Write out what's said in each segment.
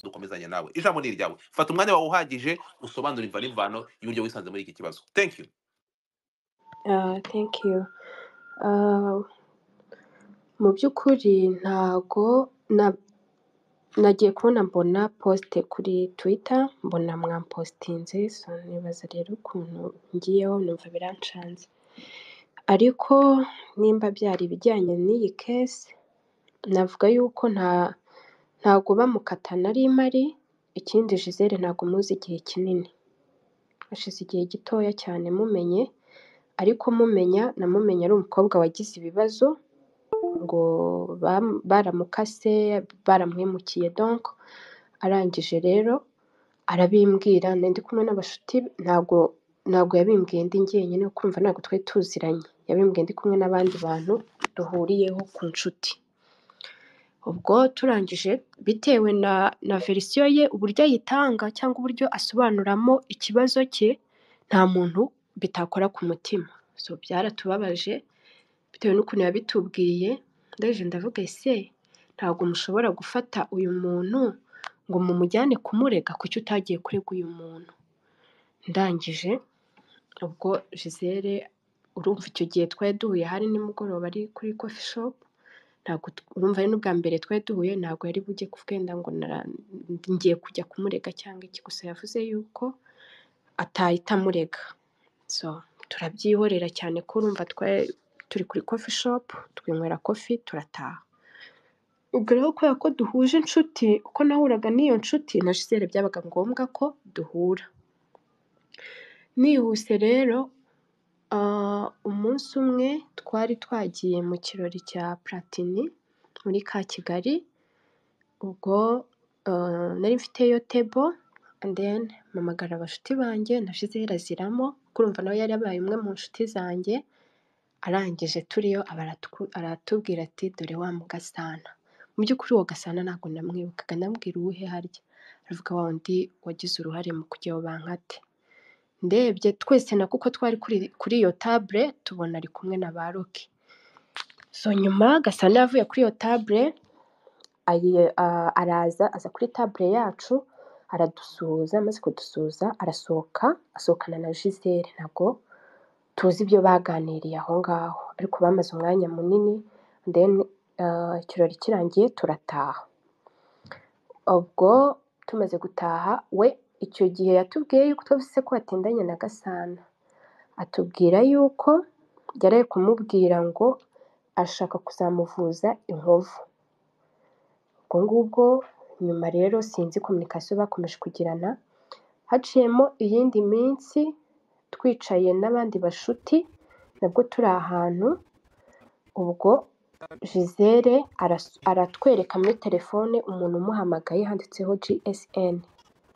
nzakomezanya nawe ijambo ni iryawe fata umwanya wawe uhagije usobanura imva n'imvano y'uburyo wisanze muri iki kibazo thank you Uh, thank you. Uh, mu by'ukuri ntago na nagiye kubona mbona posite kuri twita mbona mwampositinze so nibaza rero ukuntu ngiyeho numva birancanze ariko nimba byari ibijyanye n'iyi kesi navuga yuko nta ntago bamukata nari mari ikindi Gisele ntago muzi igihe kinini hashize igihe gitoya cyane mumenye ariko mumenya namumenya ari umukobwa wagize ibibazo ngo bam- baramukase baramuhemukiye donc arangije rero arabimbwira na ndi kumwe n'abashuti be, ntabwo ntabwo yabimbwiye ndi njyenyine kumva ntabwo twari tuziranye yabimbwiye ndi kumwe n'abandi bantu duhuriyeho ku nshuti ubwo turangije bitewe na na verisiyo ye uburyo ayitanga cyangwa uburyo asobanuramo ikibazo cye nta muntu bitakora ku mutima so byaratubabaje bitewe n'ukuntu yabitubwiye ndaje ndavuga ese ntabwo mushobora gufata uyu muntu ngo mumujyane kumurega kuki utagiye kurega uyu muntu ndangije ubwo Gisele urumva icyo gihe twari duhuye hari nimugoroba ari kuri coffee shop ntabwo tu- urumva ari n'ubwa mbere twari duhuye ntabwo yari bujye kubwenda ngo nara- ngiye kujya kumurega cyangwa iki gusa yavuze yuko atahita amurega so turabyihorera cyane ko urumva twari turi kuri coffee shop twinywera coffee turataha ubwo rero kubera ko duhuje inshuti uko nahuraga n'iyo nshuti na Gisele byabaga ngombwa ko duhura nihuse rero ah, umunsi umwe twari twagiye mu kirori cya Platini muri ka Kigali ubwo ah, nari mfiteyo table and then mpamagara abashuti banjye na Gisele aziramo kurumva nawe yari abaye umwe mu nshuti zanjye arangije turiyo aba aratu- aratubwira ati dore wa mugasana mu by'ukuri uwo gasana ntabwo namwibukaga ndamubwira uwuhe harya aravuga wa wundi wagize uruhare mu kujyaho bankate ndebye twese na kuko twari kuri kuri iyo table tubona ari kumwe na ba roki so nyuma gasana yavuye kuri iyo table ayi- a- araza aza kuri table yacu aradusuhuza amaze kudusuhuza arasohoka asohokana na gisele ntabwo tuzi ibyo baganiriye aho ngaho ariko bamaze umwanya munini then eh, ikirori kirangiye turataha ubwo tumaze gutaha we icyo gihe yatubwiye yuko twavuze ko atendanye na gasana atubwira yuko yari ari kumubwira ngo ashaka kuzamuvuza inkovu ubwo ngubwo nyuma rero sinzi kominikasiyo bakomeje kugirana haciyemo iyindi minsi twicaye n'abandi bashuti nabwo turi ahantu ubwo Gisele aras- aratwereka muri telefone umuntu umuhamagaye handitseho GSN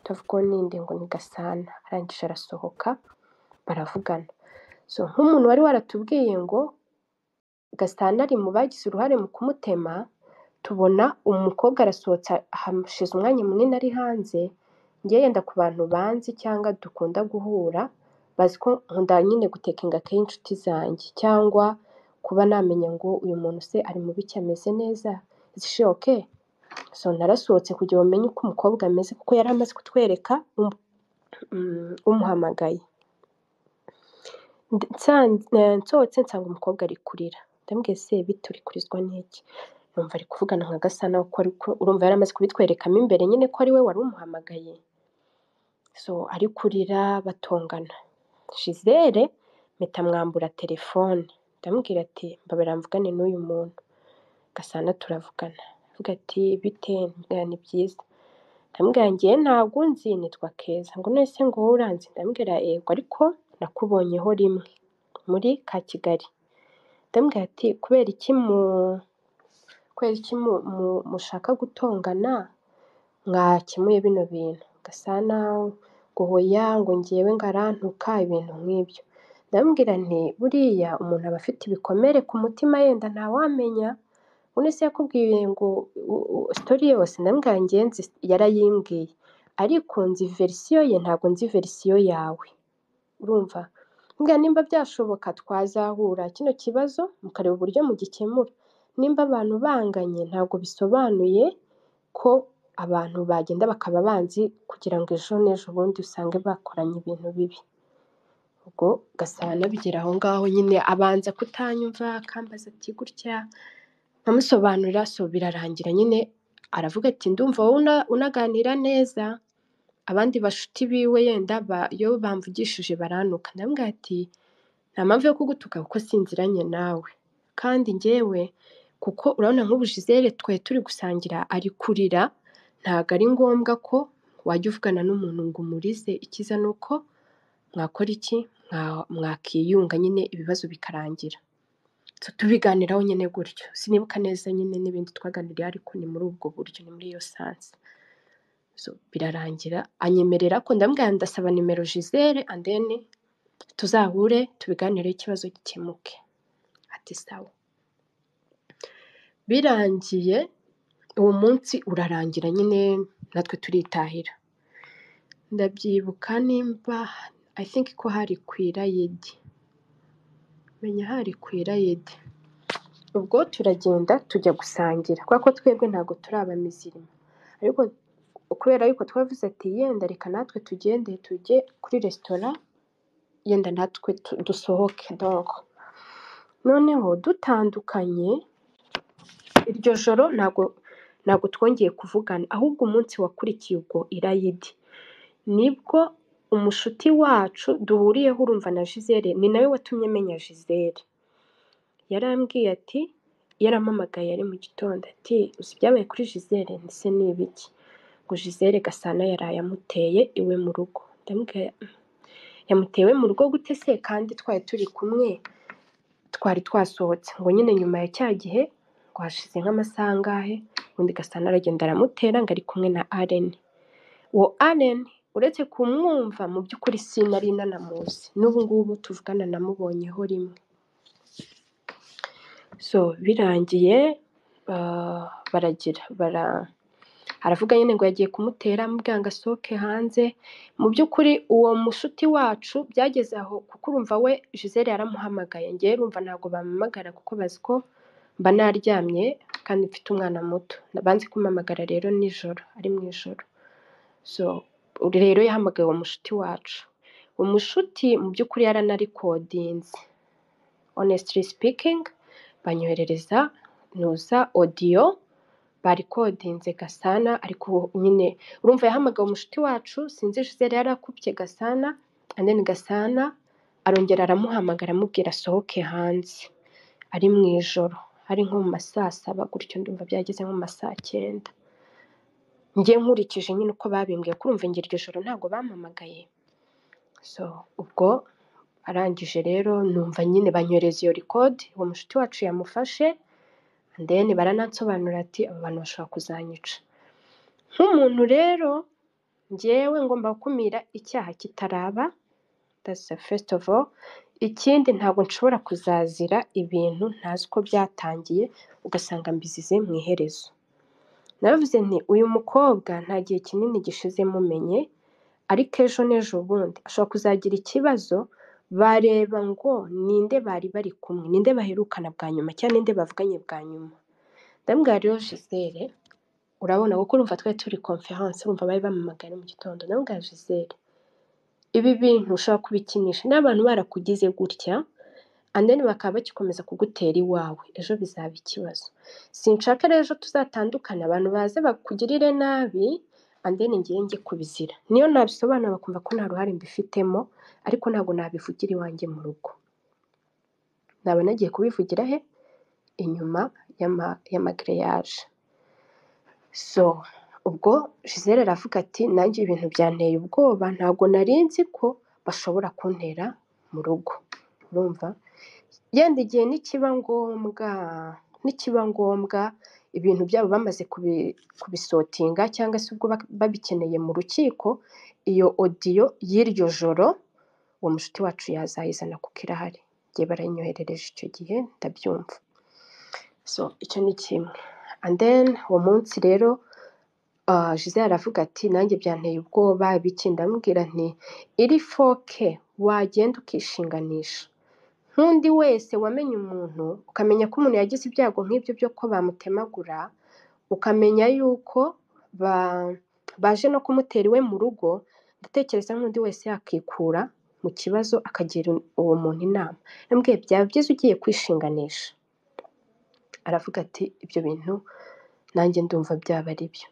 ndavuga ngo ninde ngo ni Gasana arangije arasohoka baravugana so nk'umuntu wari waratubwiye ngo Gasana ari mu bagize uruhare mu kumutema tubona umukobwa arasohotse hashize umwanya munini ari hanze njye yenda ku bantu banzi cyangwa dukunda guhura bazi ko nkunda nyine gutekinga kenshi inshuti zanjye cyangwa kuba namenya ngo uyu muntu se ari mu biki ameze neza zishoke so narasohotse kugira bamenye uko umukobwa ameze kuko yari amaze kutwereka um- um, umuhamagaye Ndi- nsan- eh, nsohotse nsanga umukobwa ari kurira ndambwiye se bite uri kurizwa n'iki numva ari kuvugana nka gasana ko ari ku- urumva yari amaze kubitwerekamo imbere nyine ko ari we wari umuhamagaye so ari kurira batongana Gisele mpita mwambura telefone ndamubwira ati mbabera mvugane n'uyu muntu gasana turavugana avuga ati bite mbwira ni byiza ndamubwira ngiye ntabwo unzi nitwa keza ngo none se ngo wowe uranzi ndamubwira yego ariko nakubonyeho rimwe muri ka kigali ndamubwira ati kubera iki mu kubera iki mu- mu- mushaka gutongana mwakemuye bino bintu gasana ngo hoya ngo ngewe ngarantuka ibintu nk'ibyo ndamubwira nti buriya umuntu aba afite ibikomere ku mutima yenda ntawamenya undi se yakubwiye ngo u- u- sitori yose ndamubwira ngenzi yarayimbwiye ariko nzi verisiyo ye ntabwo nzi verisiyo yawe urumva mbwa nimba byashoboka twazahura kino kibazo mukareba uburyo mugikemura nimba abantu banganye ntabwo bisobanuye ko abantu bagenda bakaba banzi kugira ngo ejo n'ejo bundi usange bakoranye ibintu bibi ubwo ugasanga bigera aho ngaho nyine abanza kutanyumva akambaza ati gutya nkamusobanurira so birarangira nyine aravuga ati ndumva wowe una- unaganira neza abandi bashuti biwe yenda ba- iyo bamvugishije barantuka ndamubwira ati nta mpamvu yo kugutuka kuko sinziranye nawe kandi njyewe kuko urabona nk'ubu Gisele twari turi gusangira ari kurira ntabwo ari ngombwa ko wajya uvugana n'umuntu ngo umurize ikiza ni uko mwakora iki Mwa- mwakiyunga nyine ibibazo bikarangira So, tubiganiraho nyine gutyo sinibuka neza nyine n'ibindi twaganiriye ariko ni muri ubwo buryo ni muri iyo sansi so birarangira anyemerera ko ndamubwira ndasaba nimero Gisele and then tuzahure tubiganireho ikibazo gikemuke ati sawa birangiye uwo munsi urarangira nyine natwe turitahira ndabyibuka nimba i think ko hari ku irayidi menya hari ku irayidi ubwo turagenda tujya gusangira kubera ko twebwe ntabwo turi abamizirima ariko kubera yuko twavuze ati yenda reka natwe tugende tujye kuri resitora yenda natwe tu- dusohoke donc noneho dutandukanye iryo joro ntabwo ntabwo twongeye kuvugana ahubwo umunsi wakurikiye ubwo irayidi nibwo umushuti wacu duhuriyeho urumva na Gisele ni nawe watumye menya Gisele yarambwiye ati yarampamagaye ari mu gitondo ati uzi ibyabaye kuri Gisele ndetse ni ibiki ngo Gisele Gasana yaraye amuteye iwe mu rugo ndamubwira yamutewe mu rugo gute se kandi twari turi kumwe twari twasohotse ngo nyine nyuma ya cya gihe ngo hashize nk'amasaha angahe ubundi Gasana aragenda aramutera ngo ari kumwe na Allen uwo Allen uretse kumwumva mu by'ukuri sinari nanamuzi n'ubu ngubu tuvugana namubonyeho rimwe so birangiye ah, baragira bara aravuga nyine ngo yagiye kumutera amubwira ngo asohoke hanze mu by'ukuri uwo mushuti wacu byageze aho kuko urumva we Gisele yaramuhamagaye ngewe urumva ntabwo bampamagara kuko bazi ko mba naryamye kandi mfite umwana muto banze kumpamagara rero nijoro ari mu ijoro so uri rero yahamagaye uwo mushuti wacu uwo mushuti mu by'ukuri yaranarikodinze honestly speaking banyoherereza nuza audio barikodinze Gasana ariko nyine urumva yahamagaye umushuti wacu sinzi Gisele yarakubye Gasana and then Gasana arongera aramuhamagara amubwira asohoke hanze ari mu ijoro ari nko mu ma saa saba gutyo ndumva byageze nko mu ma saa cyenda njye nkurikije nyine uko babimbwiye kurumva njye iryo joro ntabwo bampamagaye so ubwo arangije rero numva nyine banyohereza iyo record uwo mushuti wacu yamufashe and then baranansobanura ati aba bantu bashobora kuzanyica nk'umuntu rero njyewe ngomba gukumira icyaha kitaraba that's the first of all ikindi ntabwo nshobora kuzazira ibintu ntazi uko byatangiye ugasanga mbizize mu iherezo naravuze nti uyu mukobwa nta gihe kinini gishize mumenye ariko ejo n'ejo bundi ashobora kuzagira ikibazo bareba ngo ninde bari bari kumwe ninde baherukana bwa nyuma cyangwa ninde bavuganye bwa nyuma ndamubwira rero Gisele urabona kuko urumva twari turi conference urumva bari bamamagaye mu gitondo ndamubwira Gisele ibi bintu ushobora kubikinisha n'abantu barakugize gutya andeni bakaba bagikomeza kugutera iwawe ejo bizaba ikibazo sinshaka rero ejo tuzatandukana abantu baze bakugirire nabi andeni ngiye njye kubizira niyo nabisobanura bakumva ko nta ruhare mbifitemo ariko ntabwo nabivugira iwanjye mu rugo naba nagiye kubivugira he inyuma y'ama- y'amagreyaje so ubwo Gisele aravuga ati nanjye ibintu byanteye ubwoba ntabwo nari nzi ko bashobora kuntera mu rugo urumva yenda igihe nikiba ngombwa nikiba ngombwa ibintu byabo bamaze kubi- kubisotinga cyangwa se ubwo bak- babikeneye mu rukiko iyo odiyo y'iryo joro uwo mushuti wacu yazayizana kuko irahari igihe barayinyoherereje icyo gihe ndabyumva so icyo ni kimwe and then uwo munsi rero ah, Gisele aravuga ati nanjye byanteye ubwoba biki ndamubwira nti iri foke wagenda ukishinganisha nk'undi wese wamenye umuntu ukamenya ko umuntu yagize ibyago nk'ibyo byo ko bamutemagura ukamenya yuko ba- baje no kumutera iwe mu rugo ndatekereza nk'undi wese yakikura mu kibazo akagira uwo muntu inama yambwiye byaba byiza ugiye kwishinganisha aravuga ati ibyo bintu nanjye ndumva byaba ari byo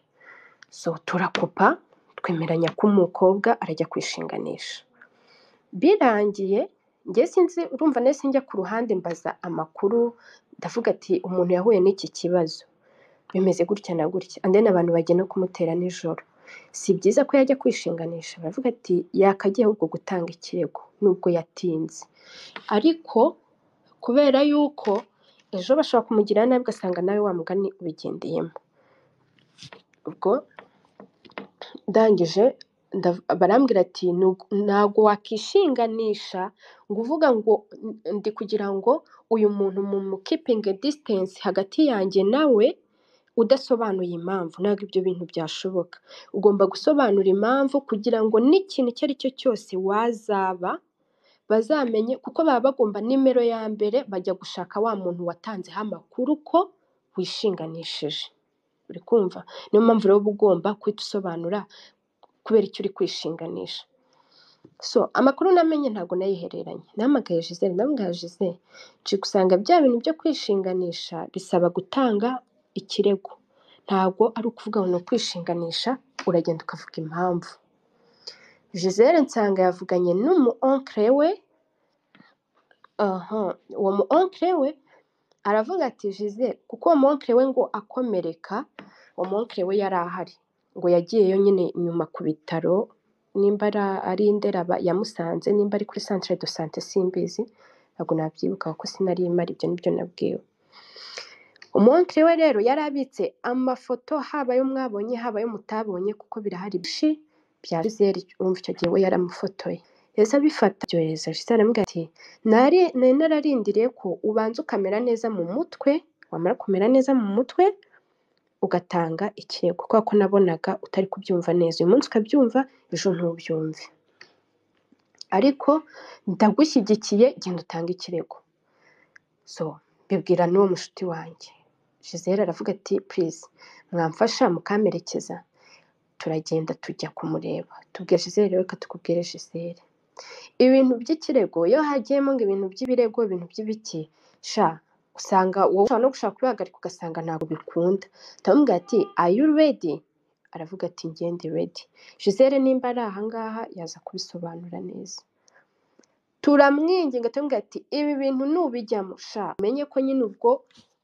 so turakupa twemeranya ko umukobwa arajya kwishinganisha birangiye njye sinzi urumva nahise njya ku ruhande mbaza amakuru ndavuga ati umuntu yahuye n'iki kibazo bimeze gutya na gutya andi abantu bagiye no kumutera nijoro si byiza ko yajya kwishinganisha baravuga ati yakagiye ahubwo gutanga ikirego nubwo yatinze ariko kubera yuko ejo bashobora kumugirira nabi ugasanga nawe wa mugani ubigendeyemo ubwo ndangije ndav- barambwira ati "Nug- ntabwo wakishinganisha ngo uvuga ngo "N- ndi kugira ngo uyu muntu mu mukipinge disitansi hagati yanjye nawe udasobanuye impamvu ntabwo ibyo bintu byashoboka ugomba gusobanura impamvu kugira ngo n'ikintu icyo ari cyo cyose wazaba bazamenye kuko baba bagomba nimero ya mbere bajya gushaka wa muntu watanzeho amakuru ko wishinganishije uri kumva niyo mpamvu rero uba ugomba guhita usobanura kubera icyo uri kwishinganisha so amakuru namenye ntabwo nayihereranye nahamagaye Gisele ndamubwira Gisele nje gusanga bya bintu byo kwishinganisha bisaba gutanga ikirego ntabwo ari ukuvuga ngo ni ukwishinganisha uragenda ukavuga impamvu Gisele nsanga yavuganye n'umu onkere we aha uwo mu onkere we aravuga ati Gisele kuko uwo mu onkere we ngo akomereka uwo mu onkere we yari ahari ngo yagiyeyo nyine nyuma ku bitaro nimba ara- ari i Ndera ba- yamusanze nimba ari kuri santire do sante simbizi ntabwo nabyibuka kuko sinari imara ibyo nibyo nabwiwe umunsi we rero yari abitse amafoto haba ayo mwabonye haba ayo mutabonye kuko birahari byinshi bya Gisele urumva icyo gihe we yaramufotoye yahise abifata byohereza Gisele aramubwira ati nari nari nararindiriye ko ubanza ukamera neza mu mutwe wamara kumera neza mu mutwe ugatanga ikirego kubera ko nabonaga utari kubyumva neza uyu munsi ukabyumva ejo ntubyumve ariko ndagushyigikiye genda utange ikirego so bibwira n'uwo mushuti wanjye Gisele aravuga ati please mwamfasha mukamerekeza turagenda tujya kumureba tubwira Gisele rero reka tukubwire Gisele ibintu by'ikirego iyo hagiyemo ngo ibintu by'ibirego ibintu by'ibiki sha usanga wowe ushobora no gushaka kubihagarika ugasanga ntabwo bikunda ndamubwira ati are you ready aravuga ati ngende ready Gisele nimba ari ahangaha yaza kubisobanura neza turamwinginga turamubwira ati ibi bintu nubijyamo sha umenye ko nyine ubwo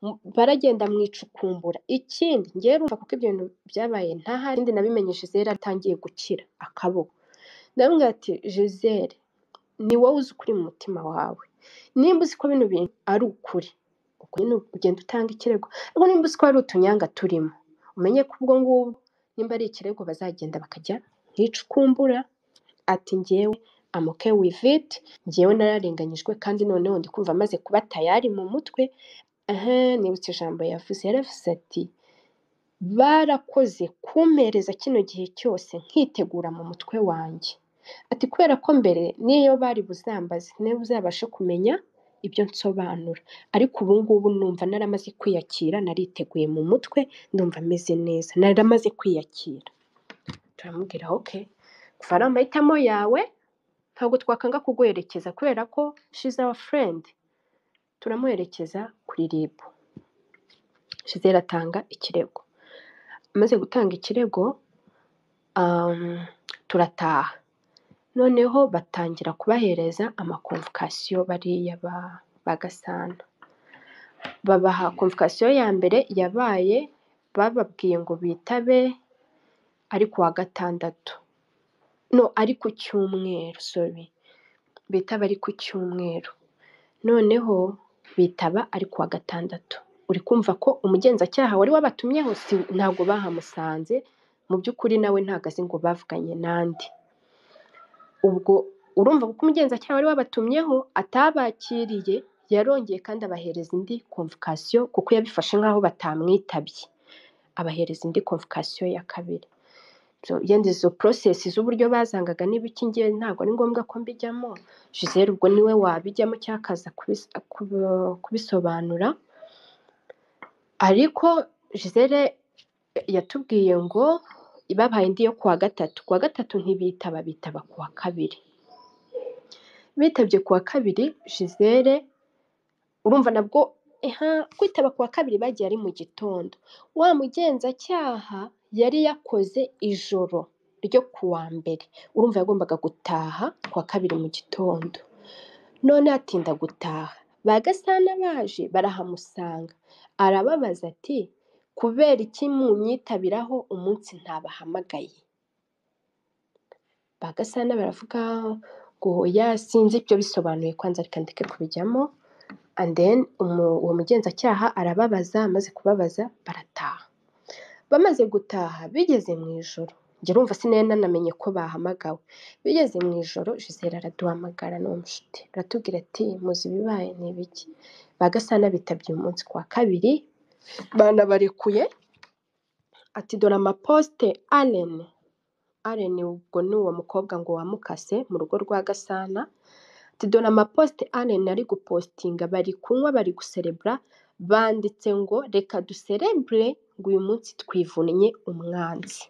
mu- baragenda mu icukumbura ikindi ngewe urumva kuko ibyo bintu byabaye ntahari ikindi nabimenye Gisele atangiye gukira akaboko ndamubwira ati Gisele ni wowe uzi ukuri mu mutima wawe nimba uzi ko bino bintu ari ukuri ubwo nyine ugenda utanga ikirego ariko nimba uzi ko hari utunyanga turimo umenye ko ubwo ngubwo nimba ari ikirego bazagenda bakajya mu icukumbura ati ngewe amuke wiviti ngewe nararenganyijwe kandi noneho ndi kumva amaze kuba tayari mu mutwe aha nibutse ijambo yavuze yaravuze ati barakoze kumpereza kino gihe cyose nkitegura mu mutwe wanjye ati kubera ko mbere niyo bari buzambaze niyo uzabashe kumenya ibyo nsobanura ariko ubu ngubu numva naramaze kwiyakira nariteguye mu mutwe ndumva meze neza naramaze kwiyakira turamubwira oke kuva ari amahitamo yawe ntabwo twakanga kuguherekeza kubera ko she's our friend turamuherekeza kuri rib Shizera atanga ikirego amaze gutanga ikirego um, turataha noneho batangira kubahereza amakomvokasiyo bariya ba, ba gasana babaha komvokasiyo ya mbere yabaye bababwiye ngo bitabe ari ku wa gatandatu no ari ku cyumweru sorry bitaba ari ku cyumweru noneho bitaba ari kuwa gatandatu uri kumva ko umugenzacyaha wari wabatumyeho si ntabwo bahamusanze mu by'ukuri nawe ntabwo azi ngo bavuganye n'andi ubwo urumva kuko umugenzacyaha wari wabatumyeho atabakiriye yarongeye kandi abahereza indi komvokasiyo kuko yabifashe nk'aho batamwitabye abahereza indi komvokasiyo ya kabiri So, yenda izo porosesi z'uburyo bazangaga n'ibiki ngewe ntabwo ari ngombwa ko mbijyamo Gisele ubwo niwe wabijyamo cyangwa akaza kubis- kubi- kubisobanura ariko Gisele yatubwiye ngo babaye indi yo kuwa gatatu kuwa gatatu ntibitaba bitaba kuwa kabiri bitabye kuwa kabiri jizere urumva nabwo eha kwitaba kuwa kabiri bagiye ari mu gitondo wa mugenzacyaha yari yakoze ijoro ryo kuwa mbere urumva yagombaga gutaha kuwa kabiri mu gitondo none atinda gutaha ba gasana baje barahamusanga arababaza ati kubera iki munyitabiraho umunsi ntabahamagaye ba gasana baravuga ngo oya sinzi ibyo bisobanuye kwanza reka ndeke kubijyamo and then umu- uwo mugenzacyaha arababaza amaze kubabaza barataha bamaze gutaha bigeze mu ijoro njye urumva sinari nanamenye ko bahamagawe bigeze mu ijoro jisera araduhamagara ni umushuti aratubwira ati muzi ibibaye ni ibiki ba gasana bitabye umunsi ku wa kabiri banabarekuye ati dore amaposite arene arene ubwo ni uwo mukobwa ngo wamukase mu rugo rwa gasana ati dore amaposite arene ari gupositinga bari kunywa bari guserebura banditse ngo reka duserebure ngo uyu munsi twivunnye umwanzi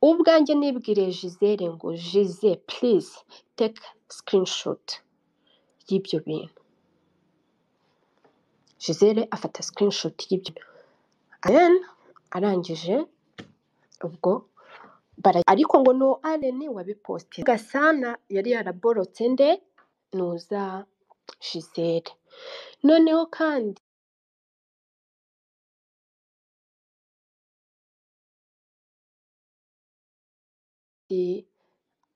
ubwanjye nibwiriye jizere ngo jize purize teka sikirinishoti y'ibyo bintu jizere afata sikirinishoti y'ibyo bintu Then arangije ubwo bara- ariko ngo ni arene wabiposite gasana yari yaraborotse nde nuza jizere noneho kandi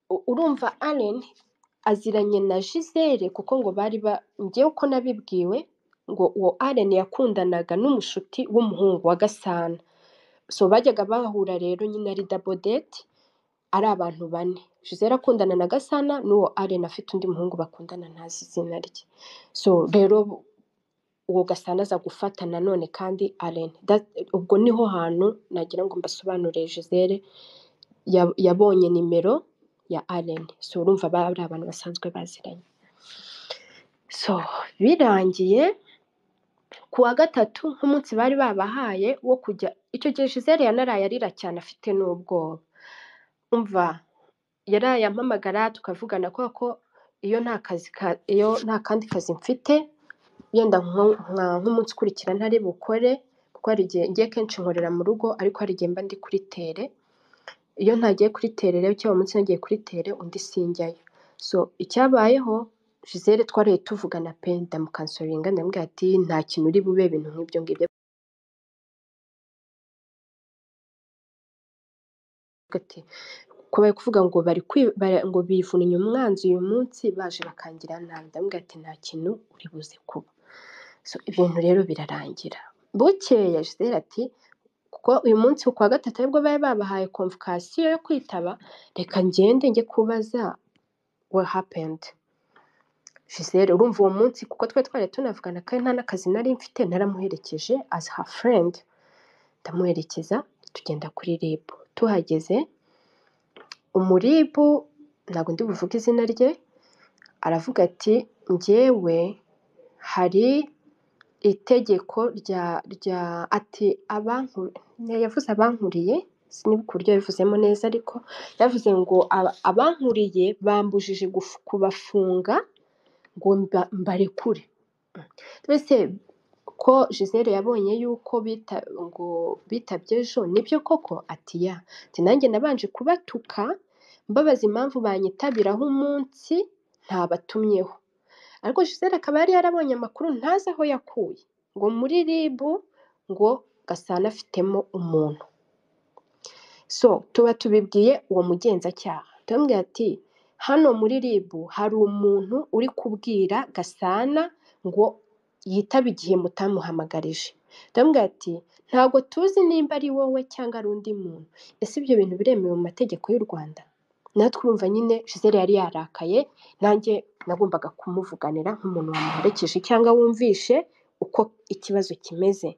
u- urumva Allen aziranye na Gisele kuko ngo bari ba njyewe uko nabibwiwe ngo uwo Allen yakundanaga n'umushuti w'umuhungu wa Gasana so bajyaga bahura rero nyine ari double date ari abantu bane Gisele akundana na Gasana n'uwo Allen afite undi muhungu bakundana ntazi izina rye so rero uwo Gasana aza gufata nanone kandi Allen That- ubwo niho hantu nagira ngo mbasobanurire Gisele ya- yabonye nimero ya Allen so urumva bari abantu basanzwe baziranye so birangiye ku wa gatatu nk'umunsi bari babahaye wo kujya icyo gihe Gisele yanaraye arira cyane afite n'ubwoba umva yaraye ampamagara tukavugana kubera ko iyo nta kazi ka- iyo nta kandi kazi mfite yenda nko- nka- nk'umunsi ukurikira ntari bukore kuko hari igihe ngiye kenshi nkorera mu rugo ariko hari igihe mba ndi kuri tere iyo ntagiye kuri tere rero cyangwa umunsi nagiye kuri tere undi sinjyayo so icyabayeho Gisele twaraye tuvugana pe ndamukansoringa ndamubwira ati nta kintu uri bube ibintu nk'ibyo ngibyo ati ko bari kuvuga ngo bari kwi- bara- ngo bivunnye umwanzi uyu munsi baje bakangira nabi ndamubwira ati nta kintu uri buze kuba so ibintu rero birarangira bukeya Gisele ati kuko uyu munsi ku wa gatatu aribwo bari babahaye konvokasiyo yo kwitaba reka ngende njye kubaza what happened Gisele urumva uwo munsi kuko twari twari tunavugana kandi nta n'akazi nari mfite naramuherekeje as her friend ndamuherekeza tugenda kuri RIB tuhageze umuribu ntabwo ndi buvuge izina rye aravuga ati njyewe hari itegeko rya rya ati abankuri yavuze abankuriye sinibuka uburyo yabivuzemo neza ariko yavuze ngo aba- abankuriye bambujije gufu- kubafunga ngo mba- mbarekure twese ko Gisele yabonye yuko bita ngo bitabye ejo nibyo koko ati ya ati nanjye nabanje kubatuka mbabaza impamvu banyitabiraho umunsi ntabatumyeho ariko Gisele akaba yari yarabonye amakuru ntazi aho yakuye ngo muri RIB ngo Gasana afitemo umuntu so tuba tubibwiye uwo mugenzacyaha turamubwira ati hano muri RIB hari umuntu uri kubwira Gasana ngo yitabe igihe mutamuhamagarije turamubwira ati ntabwo tuzi nimba ari wowe cyangwa ari undi muntu ese ibyo bintu biremewe mu mategeko y'u Rwanda natwe urumva nyine Gisele yari yarakaye nanjye nagombaga kumuvuganira nk'umuntu wamuherekeje cyangwa wumvishe uko ikibazo kimeze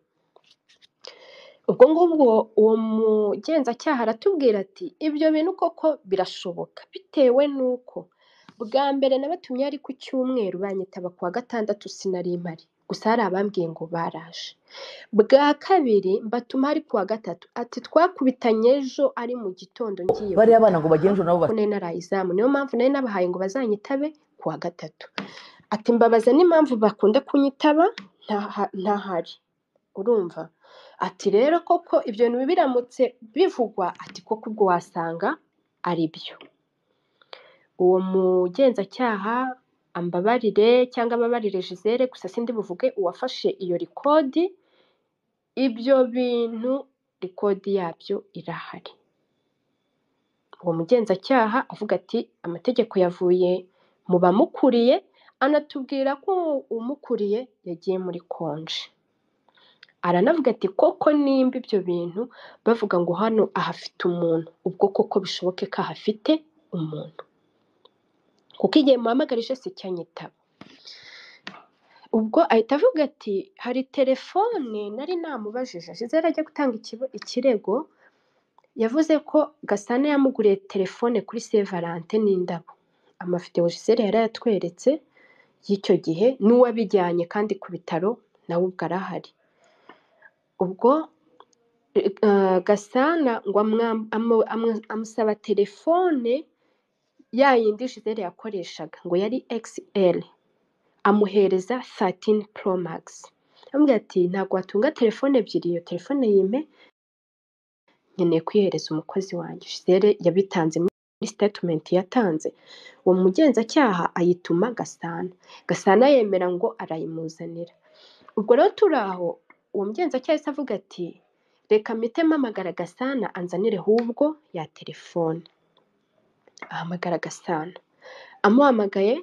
ubwo ngubwo uwo mugenzacyaha aratubwira ati ibyo bintu koko birashoboka bitewe n'uko bwa mbere nabatumye ari ku cyumweru banyitaba ku wa gatandatu sinari mpari gusa hari abambwiye ngo baraje bwa kabiri mbatuma ari kuwa gatatu ati twakubitanye ejo ari mu gitondo ngiye bariya bana ngo bagenzure nabo ko nari naraye izamu niyo mpamvu nari nabahaye ngo bazanyitabe kuwa gatatu ati mbabaza n'impamvu bakunda kunyitaba ntaha- ntahari urumva ati rero koko ibyo bintu biramutse bivugwa ati koko ubwo wasanga ari byo uwo mugenzacyaha ambabarire cyangwa ababarire Gisele gusa sindi buvuge uwafashe iyo rikodi ibyo bintu rikodi yabyo irahari uwo mugenzacyaha avuga ati amategeko yavuye mu bamukuriye anatubwira ko umukuriye yagiye muri konji aranavuga ati koko nimba ibyo bintu bavuga ngo hano ahafite umuntu ubwo koko bishoboke ko ahafite umuntu kuko igihe muhamagarije si cyanyitaba ubwo ahita avuga ati hari telefone nari namubajije ashize ajya gutanga ikibo- ikirego yavuze ko gasana yamuguriye telefone kuri sevarante n'indabo amavidewo gisele yari yatweretse y'icyo gihe n'uwabijyanye kandi ku bitaro nawe ubwo arahari ubwo eh, gasana ngo amwa- amu- amu- amusaba telefone ya yindi gisele yakoreshaga ngo yari xl amuhereza 13 pro max amubwira ati ntabwo watunga telefone ebyiri iyo telefone yime nkeneye kuyihereza umukozi wanjye gisele yabitanze muri statement yatanze uwo mugenzacyaha ayituma gasana gasana yemera ngo arayimuzanira ubwo rero turi aho uwo mugenzacyaha yahise avuga ati reka mpite mpamagara gasana anzanire ahubwo ya telefone ahamagara gasana amuhamagaye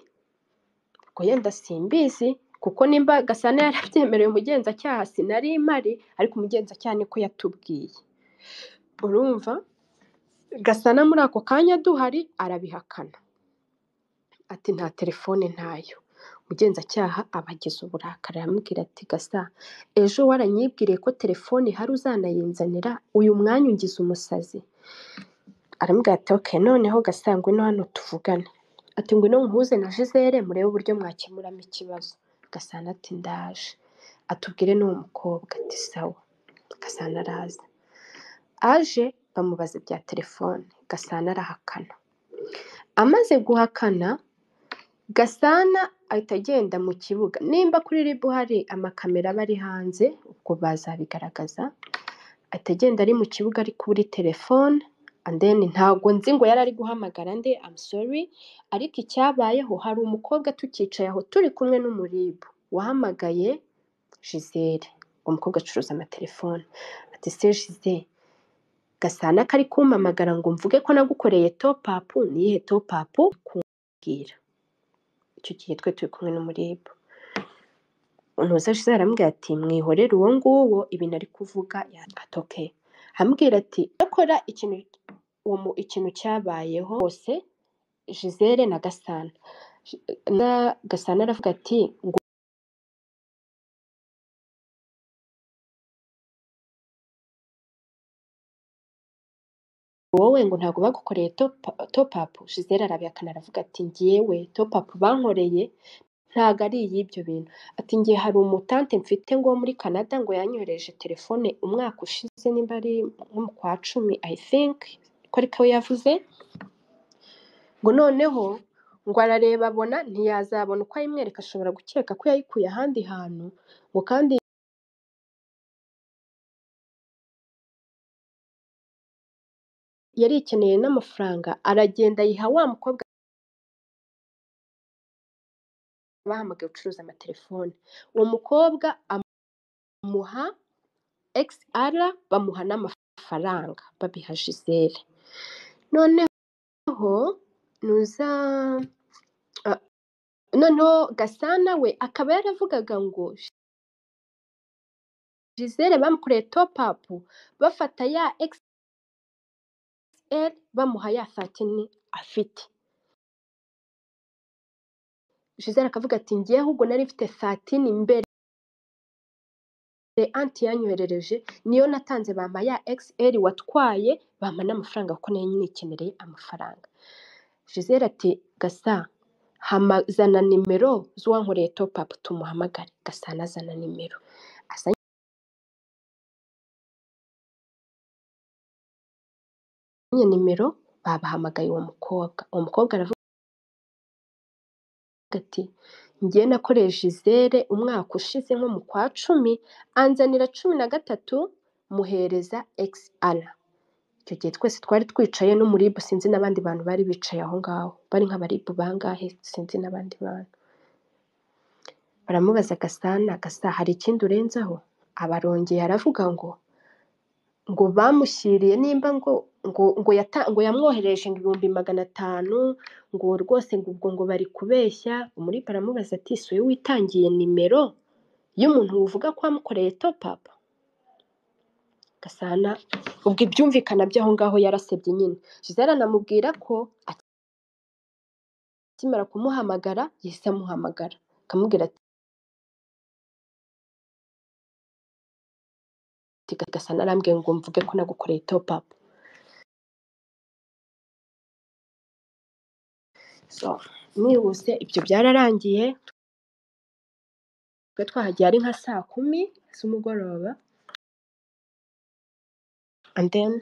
ngo yenda simbizi kuko nimba gasana yarabyemerewe umugenzacyaha sinari mpari ariko umugenzacyaha niko yatubwiye urumva gasana muri ako kanya duhari arabihakana ati nta telefone ntayo umugenzacyaha aba agize uburakari aramubwira ati gasa ejo waranyibwiriye ko telefone hari uzanayinzanira uyu mwanya ungize umusazi aramubwira ati ok noneho gasa ngwino hano tuvugane ati ngwino nkuhuze na jizere murebe uburyo mwakemuramo ikibazo gasana ati ndaje atubwire n'uwo mukobwa ati sawa gasana araza aje bamubaza ibya telefone gasana arahakana amaze guhakana Gasana ahita agenda mu kibuga nimba kuri ribu hari amakamera aba ari hanze ubwo bazabigaragaza ahita agenda ari mu kibuga ari kuri telefone and then ntago nzi ngo yari ari guhamagara nde I'm sorry ariko icyabayeho hari umukobwa tukicaye aho turi kumwe n'umuribu wahamagaye Gisele uwo mukobwa acuruza amatelefone ati se Gisele Gasana kari kumpamagara ngo mvuge ko nagukoreye top up niyihe top up kumbwira icyo gihe twe turi kumwe n'umuribu unoza ashize aramubwira ati mwihorere uwo nguwo ibintu ari kuvuga atoke amubwira ati akora ikintu uwo mu- ikintu cyabayeho hose Gisele na Gasana Ji- na Gasana aravuga ati ngo wowe ngo ntabwo bagukoreye top up Gisele arabihakana aravuga ati ngewe top up bankoreye ntabwo ari iy'ibyo bintu ati ngiye hari umutante mfite ngo wo muri Canada ngo yanyohereje telefone umwaka ushize nimba ari nko mu kwa cumi I think ko ariko yavuze ngo noneho ngo arareba abona ntiyazabona uko ayimwereka ashobora gukeka ko yayikuye ahandi hantu ngo kandi yari ikeneye n'amafaranga aragenda ayiha wa mukobwa bahamagaye ucuruza amatelefone uwo mukobwa amuha XR bamuha n'amafaranga babiha Gisele none noneho nuza ah, noneho gasana we akaba yaravugaga ngo gisele bamukoreye top up bafata ya xl bamuha ya satini afite gisele akavuga ati ngewe ahubwo nari mfite satini mbere anti yanyoherereje niyo natanze bampa ya xl watwaye bampa n'amafaranga kuko nari nikenereye amafaranga gisele ati gasa hama zana nimero z'uwankoreye topu apu tumuhamagare gasana zana nimero asa nyine nimero babahamagaye uwo mukobwa uwo mukobwa aravuga ati njye nakoresheje izere umwaka ushize nko mu kwa cumi anzanira cumi na gatatu muhereza egisi ara icyo gihe twese twari twicaye no muri ribu sinzi n'abandi bantu bari bicaye aho ngaho bari nk'abaribu bangahe sinzi n'abandi bantu baramubaza agasana agasa hari ikindi urenzaho abarongeye aravuga ngo ngo bamushyiriye nimba ngo ngo ngo yata- ngo yamwohereje ngo ibihumbi magana atanu ngo rwose ngo ubwo ngo bari kubeshya muri baramubaza ati si wowe witangiye nimero y'umuntu uvuga ko wamukoreye topapu gasana ubwo ibyumvikana by'aho ngaho yarasebye nyine Gisele anamubwira ko akimara kumuhamagara yahise amuhamagara akamubwira ati gasana arambwiye ngo mvuge ko nagukoreye topapu so mwihuse ibyo byararangiye twe twahagiye ari nka saa kumi z'umugoroba and then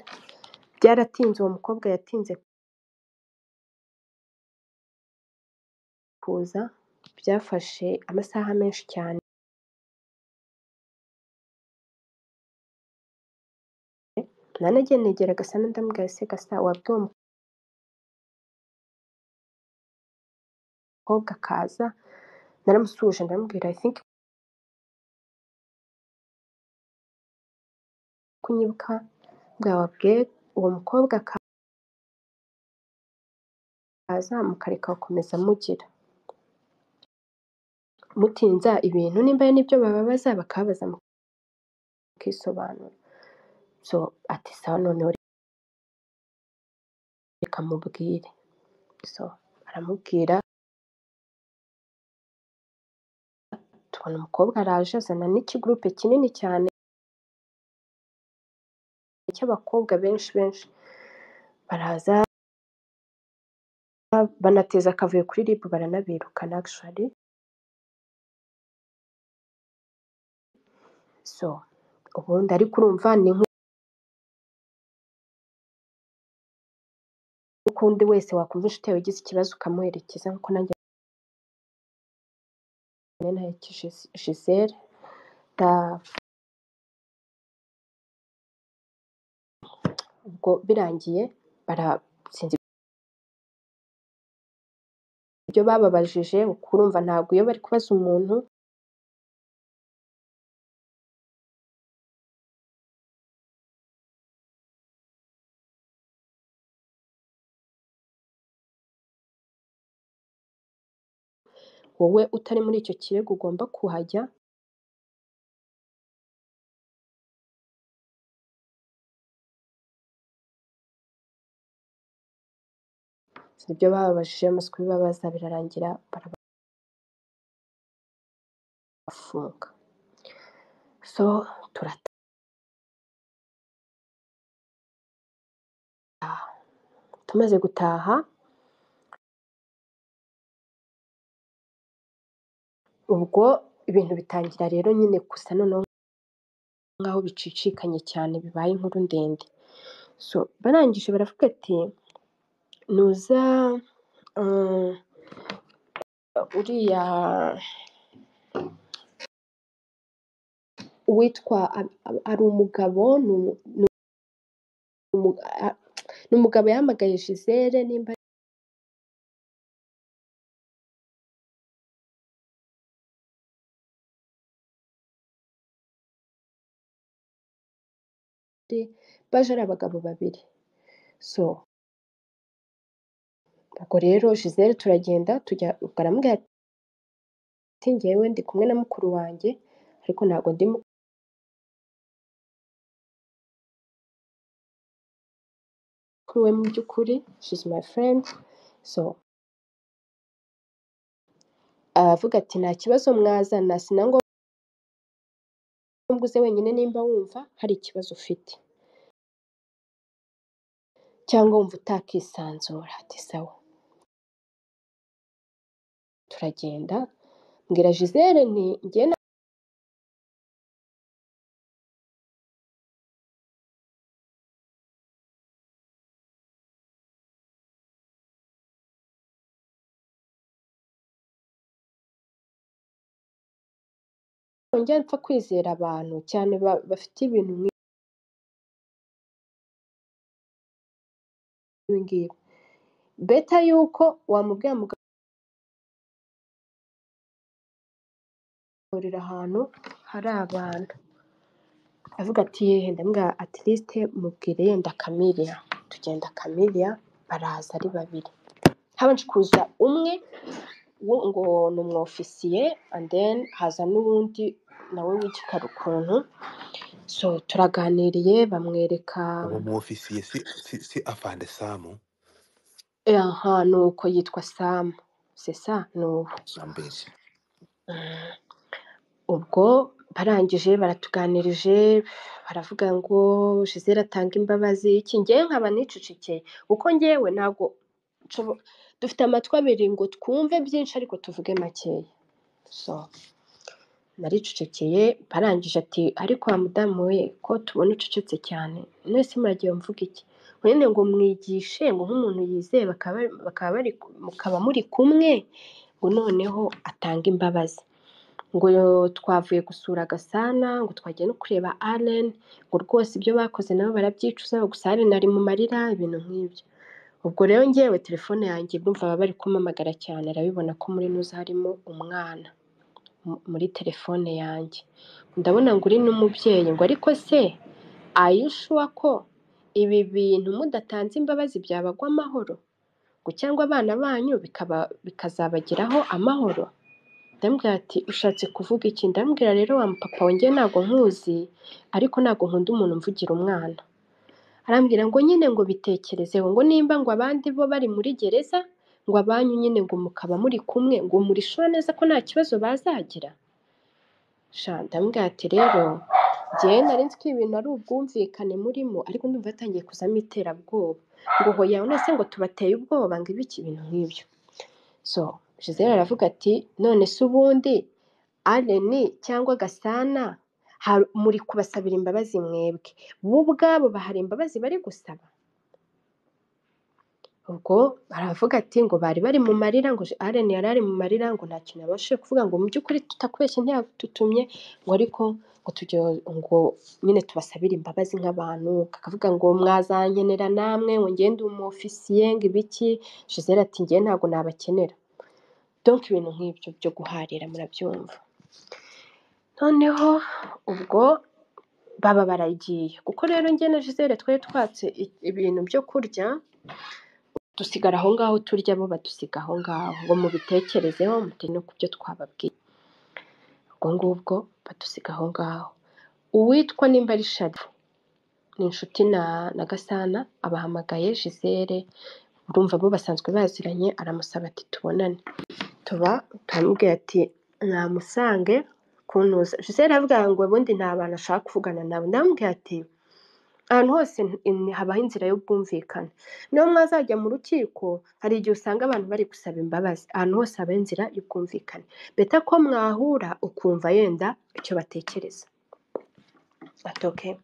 byaratinze uwo mukobwa yatinze kuza byafashe amasaha menshi cyane nanajye negera gasa ndamubwira se gasa wabwiye uwo mukobwa akaza naramusuhuje ndamubwira i think kunyibuka mbwira wabwiye uwo mukobwa akaza mukareka gukomeza mugira mutinza ibintu nimba n'ibyo bababaza bakabaza mukisobanura so ati sawa noneho reka mubwire so aramubwira tubona umukobwa araje azana n'ikigurupe kinini cyane cy'abakobwa benshi benshi baraza banateza akavuyo kuri rib baranabirukana actually so ubundi ariko urumva ni nk'ukundi wese wakumva inshuti yawe igize ikibazo ukamuherekeza nk'uko nanjye naherekeje Gisele da- ubwo birangiye bara sinzi ibyo bababajije ukurumva ntabwo iyo bari kubaza umuntu wowe utari muri icyo kirego ugomba kuhajya ibyo bababajije amaze kubibabaza birarangira barabafunga so turataha tumaze gutaha ubwo ibintu bitangira rero nyine gusa noneho nk'aho bicicikanye cyane bibaye inkuru ndende so barangije baravuga ati nuza eh, uriya uwitwa a- a- ari umugabo ni umu- ni umu- a- ni umugabo yahamagaye Gisele nimba ari baje ari abagabo babiri so ubwo rero Gisele turagenda tujya ubwo aramubwira ati njyewe ndi kumwe na mukuru wanjye ariko ntabwo ndi kuri we mu by'ukuri she's my friend so aravuga ati nta kibazo mwazana sinangwa uze wenyine nimba wumva hari ikibazo ufite cyangwa wumva utakisanzura ati sawa turagenda mbwira Gisele nti njye na njya mpfa kwizera abantu cyane ba- bafite ibintu nk'ibi ngibi beta yuko wamubwira mugahurira ahantu hari abantu avuga ati yehe ndambwira at least mubwire yenda kamiriya tugenda kamiriya baraza ari babiri habanje kuza umwe wo ngo ni umu ofisiye and then haza n'uwundi nawe w'igikara ukuntu so turaganiriye bamwereka uwo mu ofisiye si si si afande samu eh, aha ni uko yitwa sam sesa ni uwo sambezi Mm. ubwo barangije baratuganirije baravuga ngo Gisele atanga imbabazi iki ngewe nkaba nicecekeye kuko ngewe ntabwo nshobo- dufite amatwi abiri ngo twumve byinshi ariko tuvuge makeya so naricecekeye barangije ati ariko wa mudamu we ko tubona ucecetse cyane mwese muragiye mvuga iki wenda ngo mwigishe ngo nk'umuntu yizewe bakaba bakaba bari mukaba muri kumwe ngo noneho atange imbabazi ngo twavuye gusura Gasana ngo twagiye no kureba Allen ngo rwose ibyo bakoze nabo barabyicuza gusa Allen ari mu marira ibintu nk'ibyo ubwo rero ngewe telefone yanjye ndumva baba bari kumamagara cyane arabibona ko muri nuza harimo umwana mu- muri telefone yanjye ndabona ngo uri n'umubyeyi ngo ariko se ayishuwa ko ibi bintu mudatanze imbabazi byabagwa amahoro ngo cyangwa abana banyu bikaba bikazabagiraho amahoro ndamubwira ati ushatse kuvuga iki ndamubwira rero wa mupapa wanjye ntabwo nkuzi ariko ntabwo nkunda umuntu mvugira umwana arambwira ngo nyine ngo bitekerezeho ngo nimba ngo abandi bo bari muri gereza ngo abanyu nyine ngo mukaba muri kumwe ngo murishura neza ko nta kibazo bazagira sha ndamubwira ati rero njyewe nari nzi ko ibintu ari ubwumvikane murimo ariko ndumva yatangiye kuzamo iterabwoba ngo hoya none se ngo tubateye ubwoba ngo ibiki ibintu nk'ibyo so Gisele aravuga ati none se ubundi Aleni cyangwa Gasana hari- muri kubasabira imbabazi mwebwe bo ubwabo bahari imbabazi bari gusaba ubwo baravuga ati ngo bari bari mu marira ngo Allen yari ari mu marira ngo nta kintu yabashije kuvuga ngo mu by'ukuri tutakubeshye ntiyadutumye ngo ariko ngo tujye ngo nyine tubasabire imbabazi nk'abantu kakavuga ngo mwazankenera namwe ngo ngende umu ofisiye ngo ibiki Gisele ati ngewe ntabwo nabakenera donc ibintu nk'ibyo byo guharira murabyumva noneho ubwo baba baragiye kuko rero njye na Gisele twari twatse i- ibintu byo kurya dusigara aho ngaho turya bo badusiga aho ngaho ngo mubitekerezeho mute no ku byo twababwiye ubwo ngubwo badusiga aho ngaho uwitwa nimba ari sharifu ni inshuti na na gasana abahamagaye Gisele urumva bo basanzwe baziranye aramusaba ati tubonane tuba turamubwira ati namusange kuntuza Gisele aravuga ngo ubundi nta bantu ashaka kuvugana nabo ndamubwira ati ahantu hose n- habaho inzira y'ubwumvikane niyo mwazajya mu rukiko hari igihe usanga abantu bari gusaba imbabazi ahantu hose habaho inzira y'ubwumvikane beta ko mwahura ukumva yenda icyo batekereza Ati "Okay."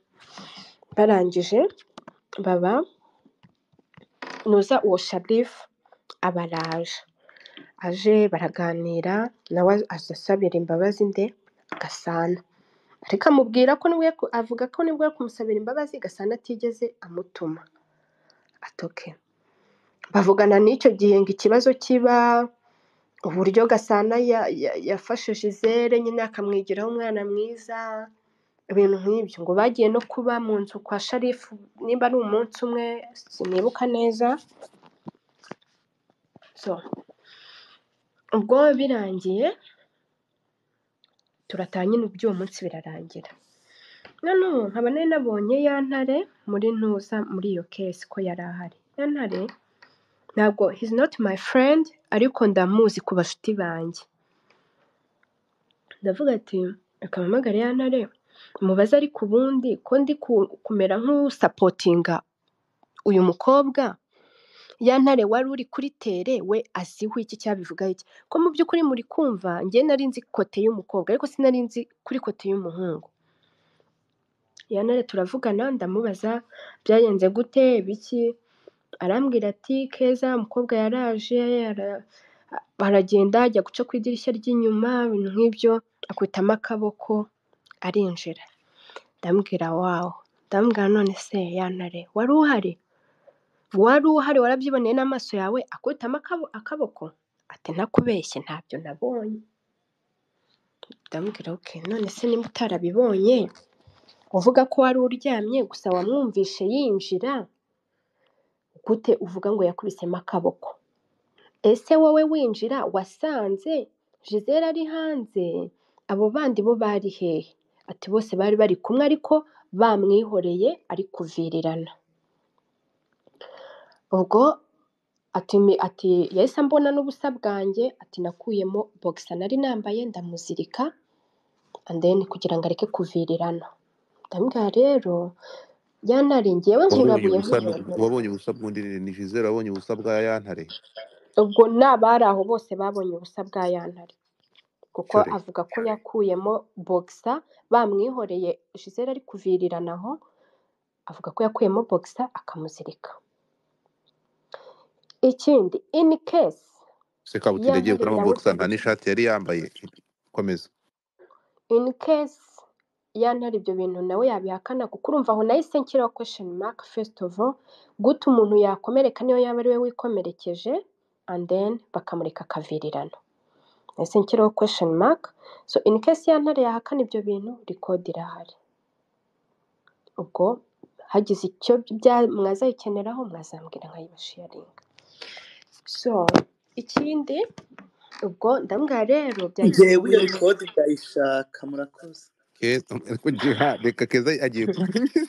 barangije baba nuza uwo sharifu aba araje aje baraganira nawe aza asabira imbabazi nde gasana ariko amubwira ko nibwo yaku- avuga ko nibwo yo kumusabira imbabazi gasana atigeze amutuma atoke bavugana n'icyo gihe ngo ikibazo kiba uburyo gasana ya- ya- yafashe Gisele nyine akamwigiraho umwana mwiza ibintu nk'ibyo ngo bagiye no kuba mu nzu kwa sharifu nimba ari umunsi umwe sinibuka neza so ubwo birangiye turataha nyine uby'uwo munsi birarangira none ubu nkaba nari nabonye ya ntare muri ntuza muri iyo kesi ko yari ahari ya ntare ntabwo he's not my friend ariko ndamuzi ku bashuti banjye ndavuga ati reka mpamagare ya ntare mubaze ariko ubundi ko ndi ku- kumera nk'usapotinga uyu mukobwa ya ntare wari uri kuri tere we aziho iki cyabivuga iki ko mu by'ukuri muri kumva njye nari nzi kote y'umukobwa ariko sinari nzi kuri kote y'umuhungu ya ntare turavugana ndamubaza byagenze gute biki arambwira ati keza umukobwa yaraje yara- aragenda ajya guca ku idirishya ry'inyuma ibintu nk'ibyo akubitamo akaboko arinjira ndambwira wawo ndambwira none se ya ntare wari uhari wari uhari warabyiboneye n'amaso yawe akubitamo akabo- akaboko ati ntakubeshye ntabyo nabonye ndambwira oke none se niba utarabibonye uvuga ko wari uryamye gusa wamwumvishe yinjira gute uvuga ngo yakubisemo akaboko ese wowe winjira wasanze Gisele ari hanze abo bandi bo bari hehe ati bose bari bari kumwe ariko bamwihoreye ari kuvirirana ubwo ati mi- ati yahise ambona n'ubusa bwanjye ati nakuyemo bogisa nari nambaye ndamuzirika and then kugira ngo areke kuvirirana ndambwira rero yantare ngewe nkibabuye wabonye ubusa nk'umuntu wabonye ubusa bw'undi ni ni Gisele wabonye ubusa bwa ya ntare ubwo n'abari aho bose babonye ubusa bwa yantare kuko cyore avuga ko yakuyemo bogisa bamwihoreye Gisele ari kuvirirana aho avuga ko yakuyemo bogisa akamuzirika ikindi in case se kabutindi agiye yantare gukuramo yawe bogisa nta n'ishati yari yambaye komeza in case yantari ibyo bintu nawe yabihakana kuko urumva aho nahise nshyiraho question mark first of all gute umuntu yakomereka niyo yaba ari we wikomerekeje and then bakamureka akavirirana nahise nshyiraho question mark so in case yantare yahakana ibyo bintu record irahari ubwo hagize icyo bya- mwazayikeneraho mwazambwira nkayibashiyaringa so ikindi ubwo ndambwira rero byagize njyewe iyo gute rekodi ndayishaka murakoze keza ariko jiha reka keza agiye kumesa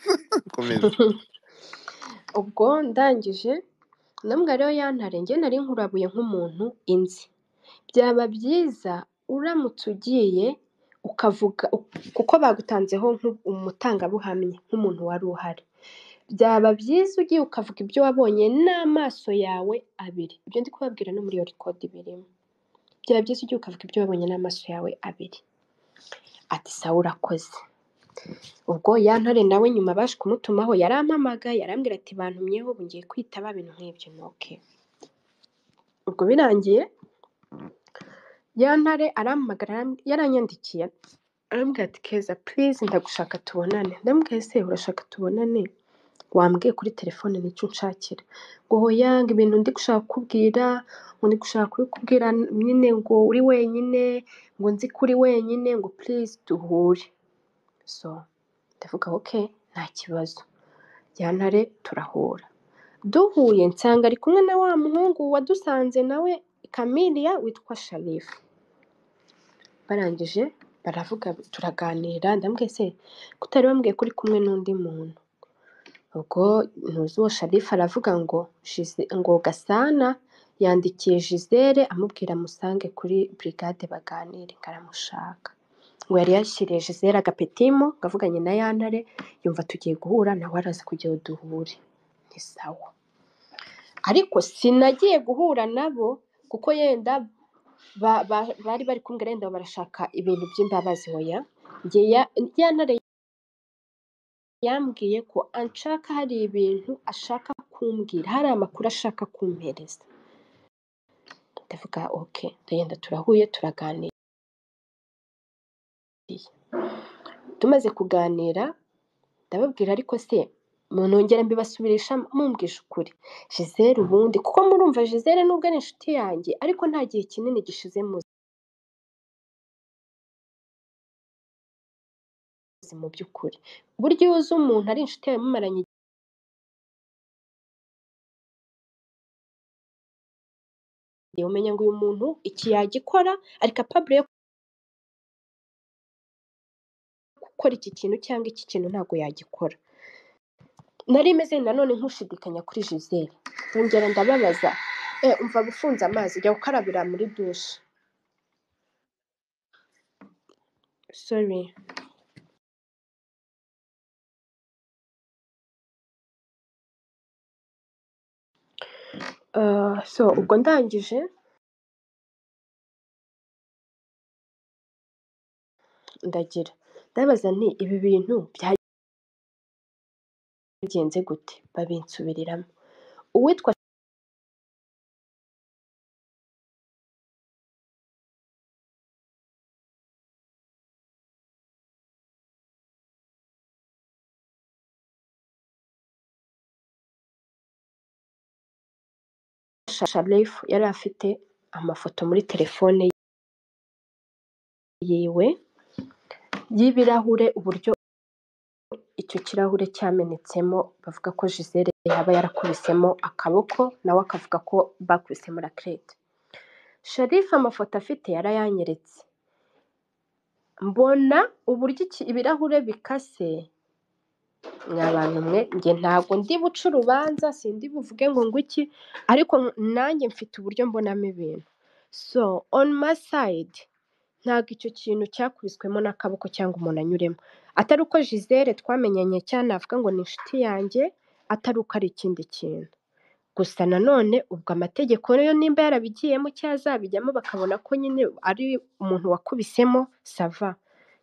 komeza ubwo ndangije namwe rero yantare njye nari nkurabuye nk'umuntu inzi byaba byiza uramutse ugiye ukavuga kuko bagutanzeho nk'u- umutangabuhamya nk'umuntu wari uhari byaba byiza ugiye ukavuga ibyo wabonye n'amaso yawe abiri ibyo ndi kubabwira no muri iyo rekodi birimo byaba byiza ugiye ukavuga ibyo wabonye n'amaso yawe abiri ati sawa urakoze ubwo ya ntare nawe nyuma baje kumutumaho yarampamaga yarambwira ati bantumyeho ubu ngiye kwitaba ibintu nk'ibyo ntoke ubwo birangiye ya ntare arampamagara aram- yaranyandikiye arambwira ati keza purize ndagushaka tubonane ndambwira ese urashaka tubonane wambwiye kuri telefone nicyo unshakira ngo hoya ngo ibintu ndi gushaka kukubwira ngo ndi gushaka kubikubwira nyine ngo uri wenyine ngo nzi ko uri wenyine ngo purize duhure so ndavuga oke nta kibazo yantare turahura duhuye nsanga ari kumwe na wa muhungu wadusanze nawe kamiliya witwa sharifu barangije baravuga turaganira ndambwiye se ko utari wambwiye ko uri kumwe n'undi muntu ubwo ntuzi uwo sharifu aravuga ngo Gize- ngo gasana yandikiye jizere amubwira musange kuri burigade baganire ngo aramushaka ngo yari yashyiriye jizere agapetimu ngo avuganye na yantare yumva tugiye guhura nawe araza kugira ngo duhure ni sawa ariko sinagiye guhura nabo kuko yenda ba- ba- bari bari kumbwira yenda barashaka ibintu by'imbabazi hoya njye ya- ya ntare yambwiye ko anshaka hari ibintu ashaka kumbwira hari amakuru ashaka kumpereza ndavuga oke ndagenda turahuye turaganira tumaze kuganira ndababwira ariko se munongera mbibasubirisha mumbwije ukuri Gisele ubundi kuko murumva Gisele nubwo ari inshuti yanjye ariko nta gihe kinini gishize muzi mu by'ukuri burya iyo uzi umuntu ari inshuti yawe mumaranye igihe umenya ngo uyu muntu iki yagikora ari capable yo gukora iki kintu cyangwa iki kintu ntabwo yagikora nari meze nanone nkushidikanya kuri Gisele ngera ndababaza e umva gufunze amazi jya gukarabira muri dushe sorry Ah, so ubwo ndangije ndagira ndabaza nti ibi bintu byagenze gute babinsubiriramo uwitwa sharifu yari afite amafoto muri telefone yiwe y'ibirahure uburyo icyo kirahure cyamenetsemo bavuga ko Gisele yaba yarakubisemo akaboko nawe akavuga ko bakubisemo rakirete sharifu amafoto afite yarayanyeretse mbona uburyo iki- ibirahure bikase mwa bantu mwe njye ntabwo ndi buce urubanza sindi buvuge ngo ngwiki ariko nanjye mfite uburyo mbonamo ibintu so on my side ntabwo icyo kintu cyakubiswemo n'akaboko cyangwa umuntu anyuremo atari uko Gisele twamenyanye cyane navuga ngo ni inshuti yanjye atari uko ari ikindi kintu gusa nanone ubwo amategeko yo nimba yarabigiyemo cyangwa azabijyamo bakabona ko nyine ari umuntu wakubisemo sava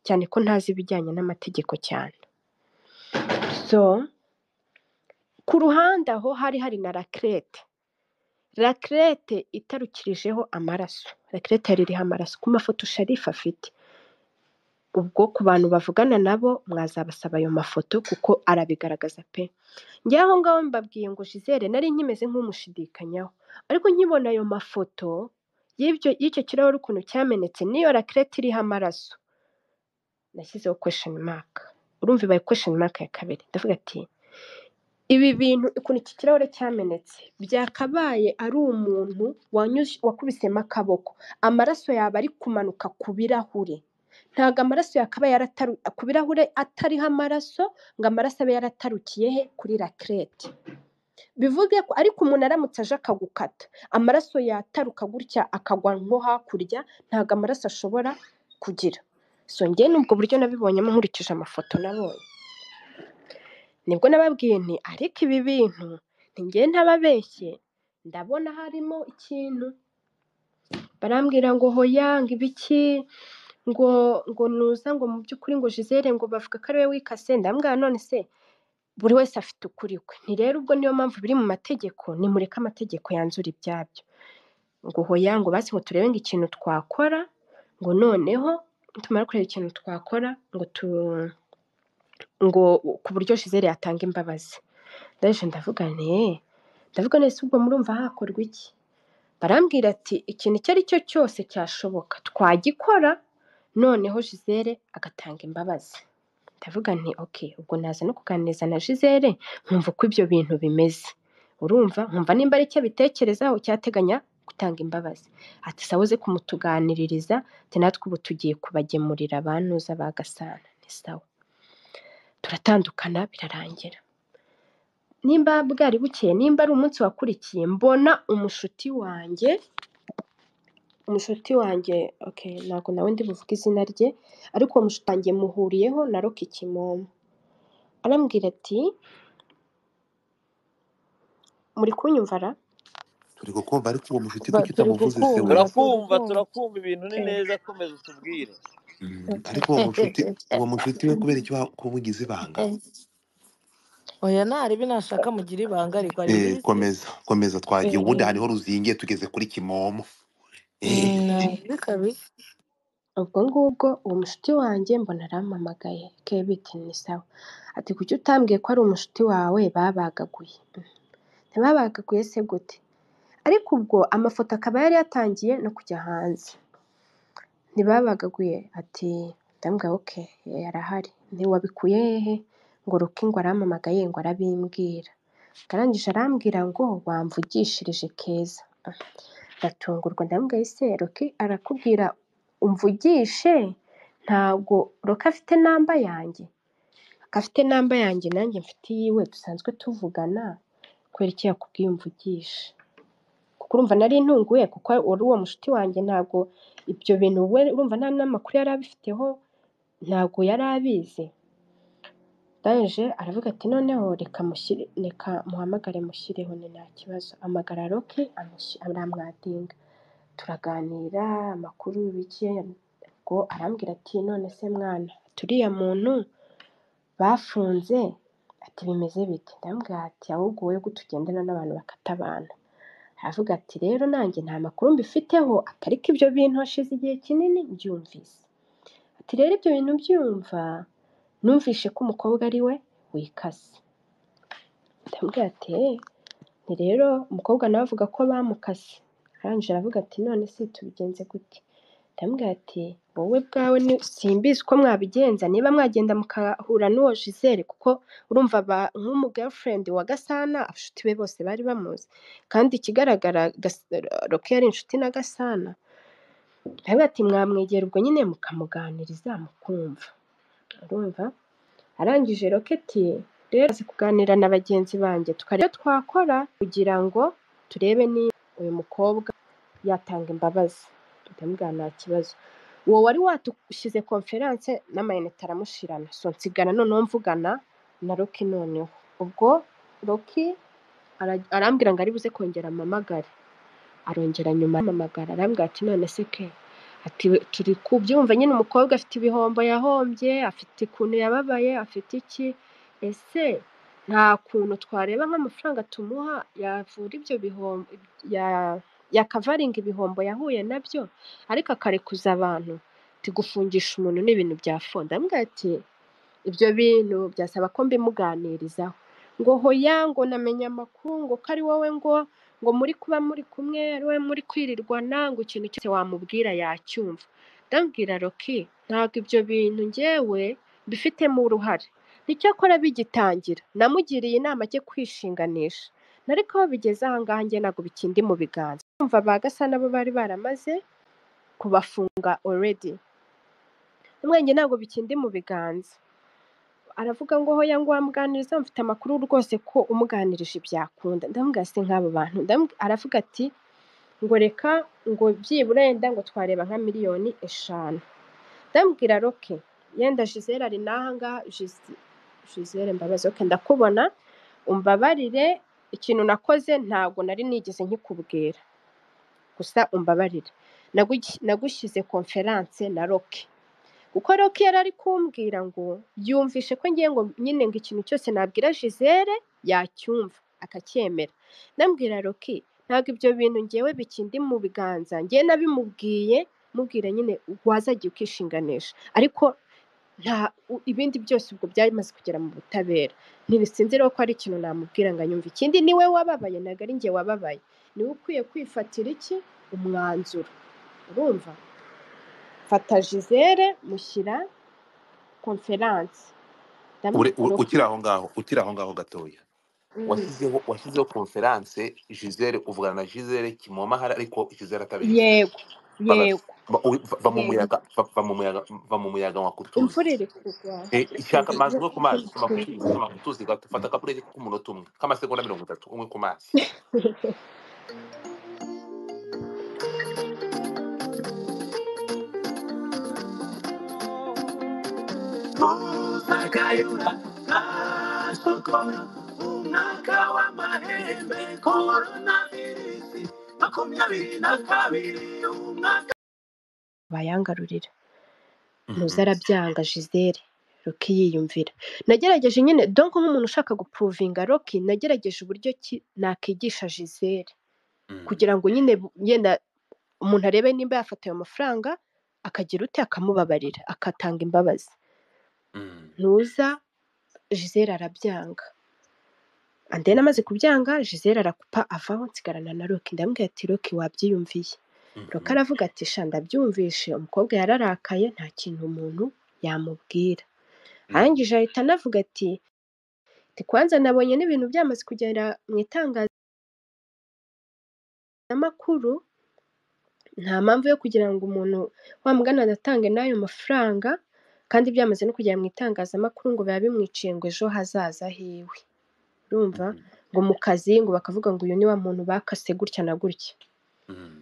cyane ko ntazi ibijyanye n'amategeko cyane so ku ruhande aho hari hari na rakirete rakirete itarukirijeho amaraso rakirete yari iriho amaraso ku mafoto sharifu afite ubwo ku bantu bavugana nabo mwazabasaba ayo mafoto kuko arabigaragaza pe njye aho ngaho mbabwiye ngo jizere nari nkimeze nk'umushidikanyaho ariko nkibona ayo mafoto y'ibyo y'icyo kirahure ukuntu cyamenetse n'iyo rakirete iriho amaraso nashyizeho kwesheni maka urumva ibaye kwesheni maka ya kabiri ndavuga ati ibi bintu ukuntu iki kirahure cyamenetse byakabaye ari umuntu wanyuze- wakubisemo akaboko amaraso yaba ari kumanuka ku birahure ntabwo amaraso yakabaye yarataru ku birahure atariho amaraso ngo amaraso abe yaratarukiye he kuri rakirete bivuge ko ariko umuntu aramutse aje akagukata amaraso yataruka gutya akagwa nko hakurya ntabwo amaraso ashobora kugira so njye ni ubwo buryo nabibonyemo nkurikije amafoto nabonye nibwo nababwiye nti ariko ibi bintu ntigiye ntababeshye ndabona harimo ikintu barambwira ngo hoya ngo ibiki ngo ngo nuza ngo mu by'ukuri ngo jizere ngo bavuga ko ariwe wikase ndambwira none se buri wese afite ukuri kwe ni rero ubwo niyo mpamvu biri mu mategeko nimureke amategeko yanzura ibyabyo ngo hoya ngo basi ngo turebe ngo ikintu twakora ngo noneho tumara kureba ikintu twakora ngo tu ngo ku buryo jizere yatanga imbabazi ndaje ndavuga nti "Eh, ndavuga nese ubwo murumva hakorwa iki barambwira ati ikintu icyo ari cyo cyose cyashoboka twagikora noneho jizere agatanga imbabazi ndavuga nti ok ubwo naza no kuganiriza na jizere nkumva uko ibyo bintu bimeze urumva nkumva nimba ari cyo abitekerezaho cyateganya gutanga imbabazi ati sawa uze kumutuganiririza ati natwe ubu tugiye kubagemurira abantuza ba gasana ni sawa turatandukana birarangira nimba bwari bukeye nimba ari umunsi wakurikiye mbona umushuti wanjye umushuti wanjye okay ntabwo nawe ndi buvuge izina rye ariko uwo mushuti wanjye muhuriyeho na rock kimomo arambwira ati muri kunyumva ra turi kukumva ariko uwo mushuti Ba- kuki turi utamuvuze se we gukumva turi turakumva kumva turakumva ibintu ni neza komeza utubwire Mm, ariko uwo mushuti uwo mushuti we kubera icyo wamugize ibanga oya ntari binashaka mugira ibanga ariko ari Eh, bisi komeza komeza twagiye ubundi haniho ruzingiye tugeze kuri kimomo Eh. nabi kabisa ubwo ngubwo uwo mushuti wanjye mbona arampamagaye kebiti ni sawa ati kuki utambwiye ko ari umushuti wawe babagaguye ntibabagaguye se gute ariko ubwo amafoto akaba yari yatangiye no kujya hanze ntibabagaguye ati ndambwira oke yarahari ntiwabikuye hehe ngo ruki ngo arampamagaye ngo arabimbwira arangije arambwira ngo wamvugishirije keza Ah, ndatungurwa ndambwira ese ruki arakubwira umvugishe ntabwo ruki afite namba yanjye afite namba yanjye nanjye mfite iyiwe dusanzwe tuvugana kubera icyo yakubwiye umvugishe kuko urumva nari ntunguye kuko wari uwo mushuti wanjye ntabwo ibyo bintu we urumva nta n'amakuru yari abifiteho ntabwo yari abizi Danje aravuga ati noneho reka mushyire reka muhamagare mushyireho ni nta kibazo amagara roke amushi- aramwadinga turaganira amakuru bike ubwo arambwira ati none se mwana turiya muntu bafunze ati bimeze bite ndamubwira ati ahubwo wowe gute ugendana n'abantu bakata abantu aravuga ati rero nanjye nta makuru mbifiteho atari ko ibyo bintu hashize igihe kinini mbyumvise ati rero ibyo bintu byumva numvishe ko umukobwa ari we wikase ndamubwira ati "Eh, ni rero umukobwa nawe avuga ko bamukase arangije aravuga ati none se tubigenze gute ndamubwira ati wowe bwawe ni simbizi uko mwabigenza niba mwagenda mukahura n'uwo jizere kuko urumva aba- nk'umu girlfriend wa gasana abashuti be bose bari bamuzi kandi ikigaragara Gas- roke yari inshuti na gasana ndavuga ati mwamwegera ubwo nyine mukamuganiriza mukumva urumva arangije roketi rero azi kuganira na bagenzi banjye tukareba icyo twakora kugira ngo turebe niba uyu mukobwa yatanga imbabazi ndamubwira nta kibazo uwo wari watushyize konferanse n'amayinite aramushirana so nsigana noneho mvugana na roki noneho ubwo roki ara- arambwira ngo aribuze kongera amamagare arongera nyuma amamagara arambwira ati none se ke ati turi kubyumva nyine umukobwa afite ibihombo yahombye afite ukuntu yababaye afite iki ese nta kuntu twareba nk'amafaranga tumuha yavura ibyo bihombo ya- yakavaringa ibihombo yahuye nabyo ariko akarekuza abantu tigufungisha umuntu n'ibintu bya fo ndamubwira ati ibyo bintu byasaba ko mbimuganirizaho ngo hoya ngo namenye amakuru ngo ko ari wowe ngo ngo muri kuba muri kumwe ari wowe muri kwirirwana ngo ikintu cyose wamubwira yacyumva ndambwira roki ntabwo ibyo bintu njyewe mbifitemo uruhare nicyo akora bigitangira namugiriye inama ajye kwishinganisha nariko aho bigeze ahangaha njye ntabwo bikindi mu biganza kumva ba gasa nabo bari baramaze kubafunga already umwenge ntabwo bikindi mu biganza aravuga ngo hoya ngo wamuganiriza mfite amakuru rwose ko umuganirije byakunda ndamubwira se nk'abo bantu Ndamu- aravuga ati ngo reka ngo byibura yenda ngo twareba nka miliyoni eshanu ndamubwira roke yenda jizere ari n'aha ngaha Jiz- jizere mbabazi roke ndakubona umbabarire ikintu nakoze ntabwo nari nigeze nkikubwira gusa umbabarire Nagugi- nagushyize konferanse na roke kuko roki yari ari kumbwira ngo yumvishe ko ngiye ngo nyine ngo ikintu cyose nabwira jizere yacyumva akacyemera ndambwira roki ntabwo ibyo bintu ngewe bikindi mu biganza ngewe nabimubwiye mubwira nyine wazajya ukishinganisha ariko nta u- ibindi byose ubwo byamaze kugera mu butabera ntibisinziraho ko ari ikintu namubwira ngo anyumve ikindi niwe wababaye ntabwo ari njye wababaye niwe ukwiye kwifatira iki umwanzuro urumva fata jizere mushyira konferanse Ure- u- ukiri aho ngaho ukiri aho ngaho gatoya Mm. washyizeho washyizeho konferanse gisele uvugana na gisele kimoma hari ariko gisele atabizi yego Baga- yego ba- uri- va va mu yego muyaga va va mu muyaga va mu muyaga wakutuzi imvura iri kugwa Eh, ishaka imvura amazi umwe ku mazi iri soma kugwa ku tuzi soma ku tuzi gato fata akapureti k'umunota umwe k'amasegonda mirongo itatu umwe ku mazi Uzagayura nasokora umwaka w'amahembe koronavirusi makumyabiri na kabiri umwaka bayangarurira ntuze Mhm. arabyanga jizere roki yiyumvira nagerageje nyine donko nk'umuntu ushaka gupuruvinga roki nagerageje uburyo ki nakwigisha jizere Mhm. kugira ngo nyine bu- yenda umuntu arebe nimba yafata ayo mafaranga akagira ute akamubabarira akatanga imbabazi Mhm. ntuza jizere arabyanga andena amaze kubyanga jizere arakupa avaho nsigarana na roki ndamubwira ati roki wabyiyumviye roki Mhm. aravuga ati sha ndabyumvishe umukobwa yararakaye nta kintu umuntu yamubwira Mhm. arangije ahita anavuga ati "Ati, kwanza nabonye n'ibintu byamaze kugera mu itangazamakuru nta mpamvu yo kugira ngo umuntu wa mugana anatange n'ayo mafaranga kandi byamaze no kugera mu itangazamakuru ngo biba bimwiciye ngo ejo hazaza hiwe urumva Mhm. ngo mu kazi ngo bakavuga ngo uyu ni wa muntu bakase gutya na gutya Mhm.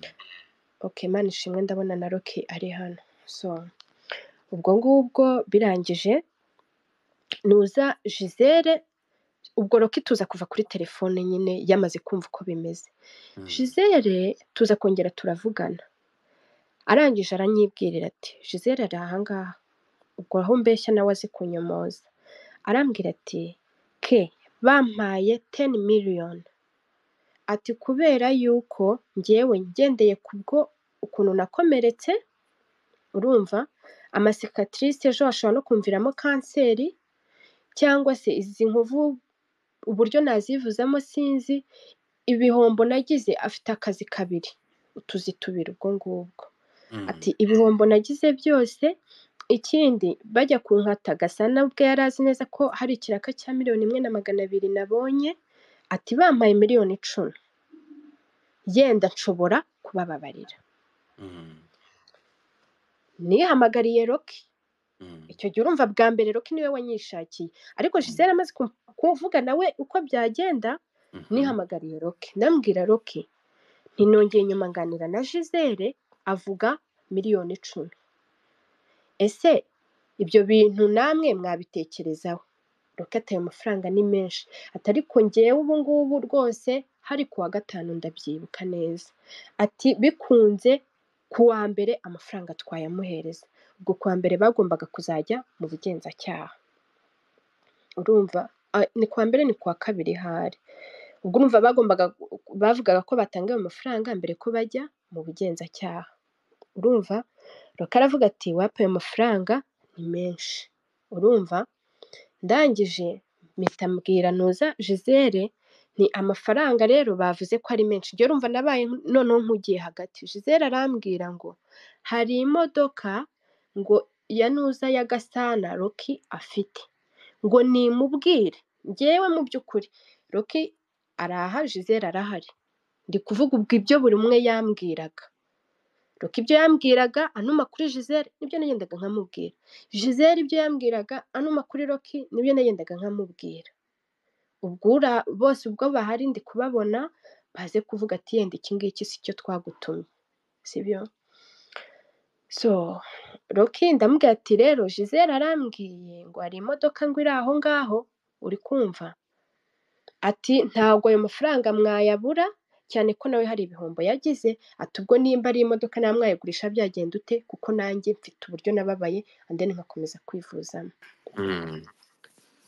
ok imana ishimwe ndabona na roki ari hano so ubwo ngubwo birangije nuza jizere ubwo roki tuza kuva kuri telefone nyine yamaze kumva uko bimeze Mm. jizere tuza kongera turavugana arangije aranyibwirira ati jizere ari ahangaha ubwo aho mbeshya nawe azi kunyomoza arambwira ati ke bampaye teni miliyoni ati kubera yuko ngewe ngendeye kubwo ukuntu nakomeretse urumva amasekatrice ejo hashobora no kumviramo kanseri cyangwa se izi nkovu uburyo nazivuzamo sinzi ibihombo nagize afite akazi kabiri utuzi tubiri ubwo ngubwo Mm. ati ibihombo nagize byose ikindi bajya kunkata gasana ubwe yari azi neza ko hari ikiraka cya miliyoni imwe na magana abiri nabonye ati bampaye miliyoni icumi yenda nshobora kubababarira Mm. nihamagariye roki Mm. icyo gihe urumva bwa mbere roki niwe wanyishakiye ariko gisele amaze kum- kuvugana we uko byagenda Mhm. nihamagariye roki ndambwira roki ntinongeye nyuma nganira na gisele avuga miliyoni icumi ese ibyo bintu namwe mwabitekerezaho roki ataye amafaranga ni menshi ati ariko ngewe ubu ngubu rwose hari ku wa gatanu ndabyibuka neza ati bikunze ku wa mbere amafaranga twayamuhereza ubwo ku wa mbere bagombaga kuzajya mu bugenzacyaha urumva a- ni ku wa mbere ni ku wa kabiri hari ubwo urumva bagombaga bavugaga ko batanga ayo mafaranga mbere ko bajya mu bugenzacyaha urumva rukara aravuga ati wapi ayo mafaranga ni menshi urumva ndangije mpita mbwira ntuza gisele ni amafaranga rero bavuze ko ari menshi njye urumva nabaye noneho nkugiye hagati gisele arambwira ngo hari imodoka ngo ya nuza ya gasana roki afite ngo nimubwire ngewe mu by'ukuri roki araha gisele arahari ndi kuvuga ubwo ibyo buri umwe yambwiraga roki ibyo yambwiraga anuma kuri gisele nibyo nagendaga nkamubwira gisele ibyo yambwiraga anuma kuri roki nibyo nagendaga nkamubwira ubwo ura- bose ubwo bahari ndi kubabona baze kuvuga ati yenda iki ngiki si cyo twagutumye sibyo so roki ndamubwira ati rero gisele arambwiye ngo hari imodoka ngo iri aho ngaho uri kumva ati ntabwo ayo mafaranga mwayabura cyane ko nawe hari ibihombo yagize ati ubwo nimba ari imodoka nawe mwayigurisha byagenda ute kuko nanjye mfite uburyo nababaye and then nkakomeza kwivuzamo Mm.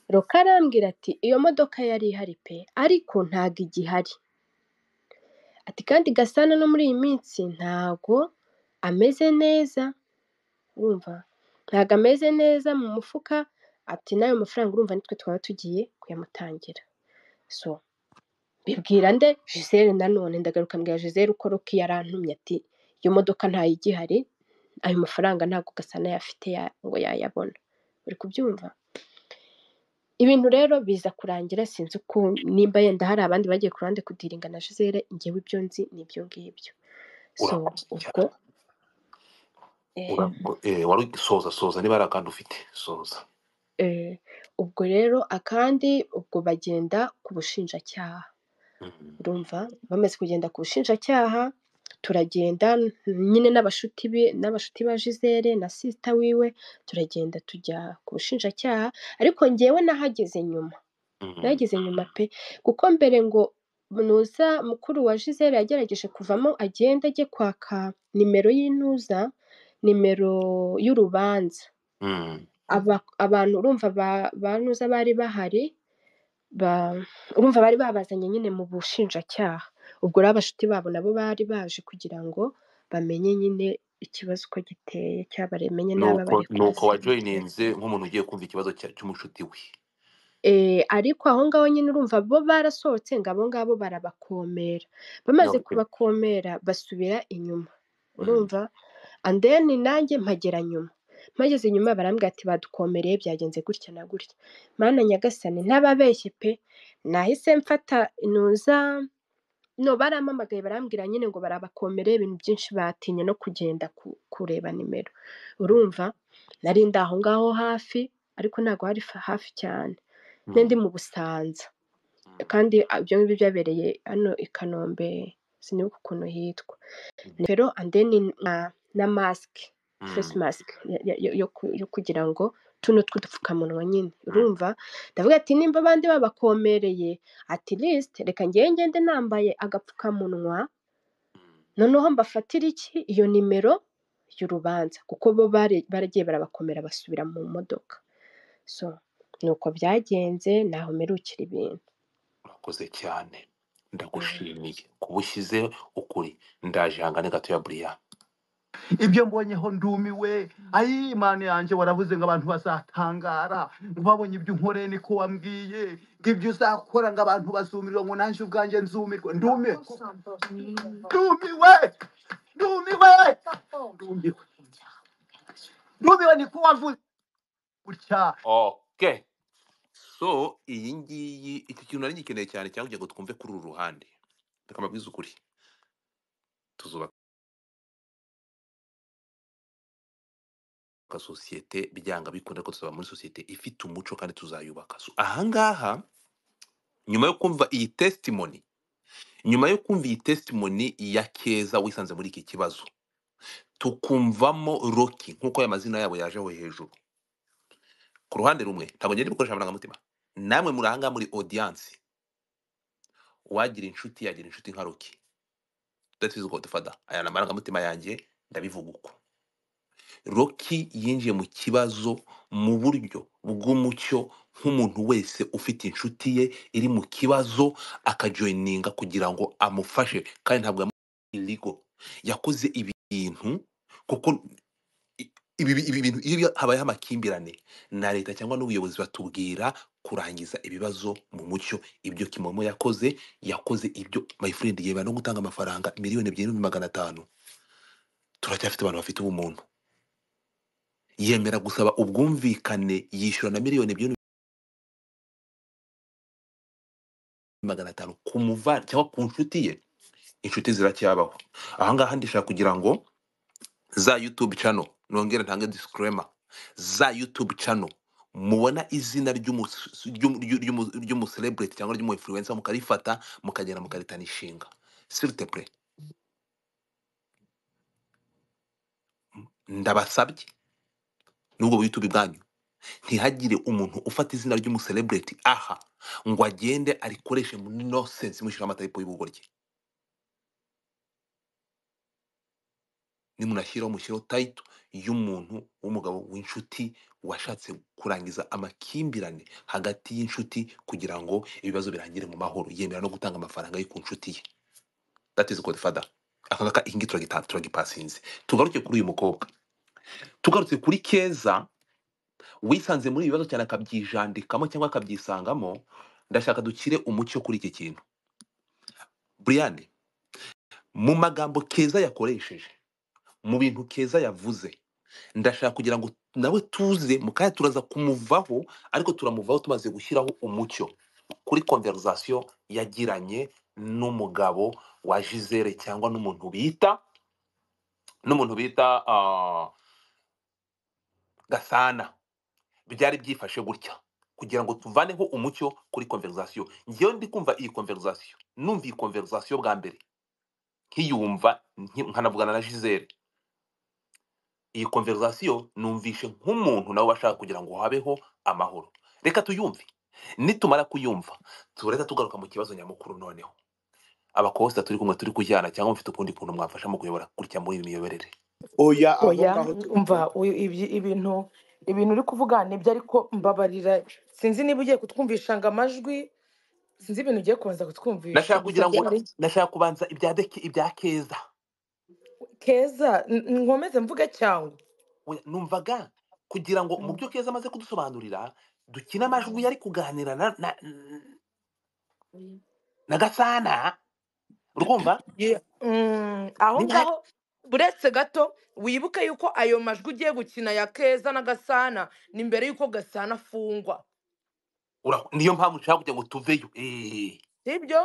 roka arambwira ati iyo modoka yari ihari pe ariko ntago igihari ati kandi gasana no muri iyi minsi ntago ameze neza urumva ntago ameze neza mu mufuka ati n'ayo mafaranga urumva nitwe twaba tugiye kuyamutangira so bibwira nde gisele nanone ndagaruka mbwira gisele uko roki yarantumye ati iyo modoka ntayigihari ayo mafaranga ntabwo gasana yafite ya- ngo yayabona uri kubyumva ibintu rero biza kurangira sinzi uko nimba yenda hari abandi bagiye ku ruhande kudiringa na gisele ngewe ibyo nzi ni ibyo ngibyo so urakoze ubwo cyane eh, Urako- eh, wari soza soza niba ari akandi ufite soza eh, ubwo rero akandi ubwo bagenda ku bushinjacyaha Mhm. urumva bamaze kugenda ku bushinjacyaha turagenda nyine n'abashuti be n'abashuti ba gisele na sisita wiwe turagenda tujya ku bushinjacyaha ariko ngewe nahageze nyuma Mhm. nahageze nyuma pe kuko mbere ngo nuza mukuru wa gisele yagerageje kuvamo agenda ajye kwaka nimero y'intuza nimero y'urubanza Mhm. Aba- abantu urumva ba- ba nuza bari bahari ba- urumva bari babazanye nyine mu bushinjacyaha ubwo rero abashuti babo nabo bari baje kugira ngo bamenye nyine ikibazo uko giteye cyaba bamenye n'aba nuko nuko barekurasi wajoyininze nk'umuntu ugiye kumva ikibazo cya- cy'umushuti we ariko aho ngaho nyine urumva bo barasohotse ngo abo ngabo barabakomera bamaze No, eh, kubakomera basubira inyuma mhm. urumva and then nanjye mpagera nyuma mpageze inyuma barambwira ati badukomereye byagenze gutya na gutya mana nyagasani ntababeshye pe nahise mfata inuza no barampamagaye barambwira nyine ngo barabakomere ibintu byinshi batinye no kugenda ku- kureba nimero urumva nari ndi aho ngaho hafi ariko ntabwo hari fa- hafi cyane ne ndi Mhm. mu busanza Mhm. kandi ibyo ngibyo byabereye hano i kanombe sinibuka ukuntu hitwa rero and then na, na mask face Mhm. mask ya- ya- yo, yo ku- yo kugira ngo tuno tw'udupfukamunwa nyine urumva ndavuga ati nimba abandi babakomereye ati lisite reka ngewe ngende nambaye agapfukamunwa noneho mbafatira iki iyo nimero y'urubanza kuko bo bare- baragiye barabakomera basubira mu modoka so ni uko byagenze naho mperukira ibintu urakoze cyane ndagushimiye kuba ushyize ukuri ndaje hangane gato ya buriya ibyo mbonyeho ndumiwe ayi imana yanjye waravuze ngo abantu bazatangara wabonye ibyo unkoreye niko wambwiye ngo ibyo uzakora ngo abantu bazumirwa ngo nanjye ubwanjye nzumirwe ndumiwe ndumiwe ndumiwe ndumiwe ndumiwe niko wavuze gutya okay so iyi ngiyi iki kintu nari gikeneye cyane cyangwa kugira ngo twumve kuri uru ruhande reka mbabwize ukuri tuzubaka sosiyete byanga bikunda ko tuzaba muri sosiyete ifite umuco kandi tuzayubaka so ahangaha nyuma yo kumva iyi testimony nyuma yo kumva iyi testimony ya keza wisanze muri iki kibazo tukumvamo roki nk'uko aya mazina yabo yajeho hejuru ku ruhande rumwe ntabwo ngenda gukoresha amarangamutima namwe muri ahangaha muri audience uwagira inshuti yagira inshuti nka roki that is god father aya ni amarangamutima yanjye ndabivuga uko roki yinjiye mu kibazo mu buryo bw'umucyo nk'umuntu wese ufite inshuti ye iri mu kibazo akajoyininga kugira ngo amufashe kandi ntabwo yamuhaye iligo yakoze ibintu kuko i- ibi ibi bintu iyo bya- habayeho amakimbirane na leta cyangwa n'ubuyobozi batubwira kurangiza ibibazo mu mucyo ibyo kimomo yakoze yakoze ibyo my friend yeba no gutanga amafaranga miliyoni ebyiri n'ibihumbi magana atanu turacyafite abantu bafite ubumuntu yemera gusaba ubwumvikane yishyura na miliyoni ebyiri n'ibihumbi magana atanu ku muvandimwe cyangwa ku nshuti ye inshuti ziracyabaho ahangaha ndishaka kugira ngo za YouTube channel nongera ntange disclaimer za YouTube channel mubona izina ry'umu- ry'umu- ry'umu- ry'umucelebrity cyangwa ry'umuinfluencer mukarifata mukagenda mukaritana ishinga siriteple ndabasabye n'ubwo bu YouTube bwanyu ntihagire umuntu ufata izina ry'umucelebrity aha ngo agende arikoreshe muri nonsense mushyiraho amatayipo y'ubugoryi nimunashyiraho mushyiraho tayito y'umuntu w'umugabo w'inshuti washatse kurangiza amakimbirane hagati y'inshuti kugira ngo ibibazo birangire mu mahoro yemera no gutanga amafaranga ye ku nshuti ye that is godfather akangaka iyi ngiyi turagita- turagipasinze tugaruke kuri uyu mukobwa tugarutse kuri keza wisanze muri ibi bibazo cyane akabyijandikamo cyangwa akabyisangamo ndashaka dukire umucyo kuri iki kintu brian mu magambo keza yakoresheje mu bintu keza yavuze ndashaka kugira ngo nawe tuze mukanya turaza kumuvaho ariko turamuvaho tumaze gushyiraho umucyo kuri konverizasiyo yagiranye n'umugabo wa jizere cyangwa n'umuntu bita n'umuntu bita ah, gasana byari byifashe gutya kugira ngo tuvaneho umucyo kuri konverizasiyo ngewe ndi kumva iyi konverizasiyo numva iyi konverizasiyo bwa mbere nkiyumva nki- nkanavugana na jizere iyi konverizasiyo numvishe nk'umuntu nawe washaka kugira ngo habeho amahoro reka tuyumve nitumara kuyumva turahita tugaruka mu kibazo nyamukuru noneho abakosita turi kumwe turi kujyana cyangwa mufite ukundi kuntu mwafasha mu kuyobora gutya muri iyi miyoborere oya abo oya ngaho umva uyu- ibyi- ibintu ibintu uri kuvuga nibyo ariko mbabarira sinzi niba ugiye kutwumvisha ngo amajwi sinzi ibintu ugiye kubanza kutwumvisha nashaka gusa kugira ngo byari nashaka kubanza ibya deki ibya keza keza n- nkomeze mvuge cyangwa Oya, numvaga kugira ngo mu byo keza amaze kudusobanurira dukine amajwi yari kuganira na na, na gasana urumva Yeah. Mm, aho niba hari ngaho buretse gato wibuke yuko ayo majwi ugiye gukina ya keza na gasana ni mbere yuko gasana afungwa ura- niyo mpamvu nshaka kugira ngo tuveyo eh, sibyo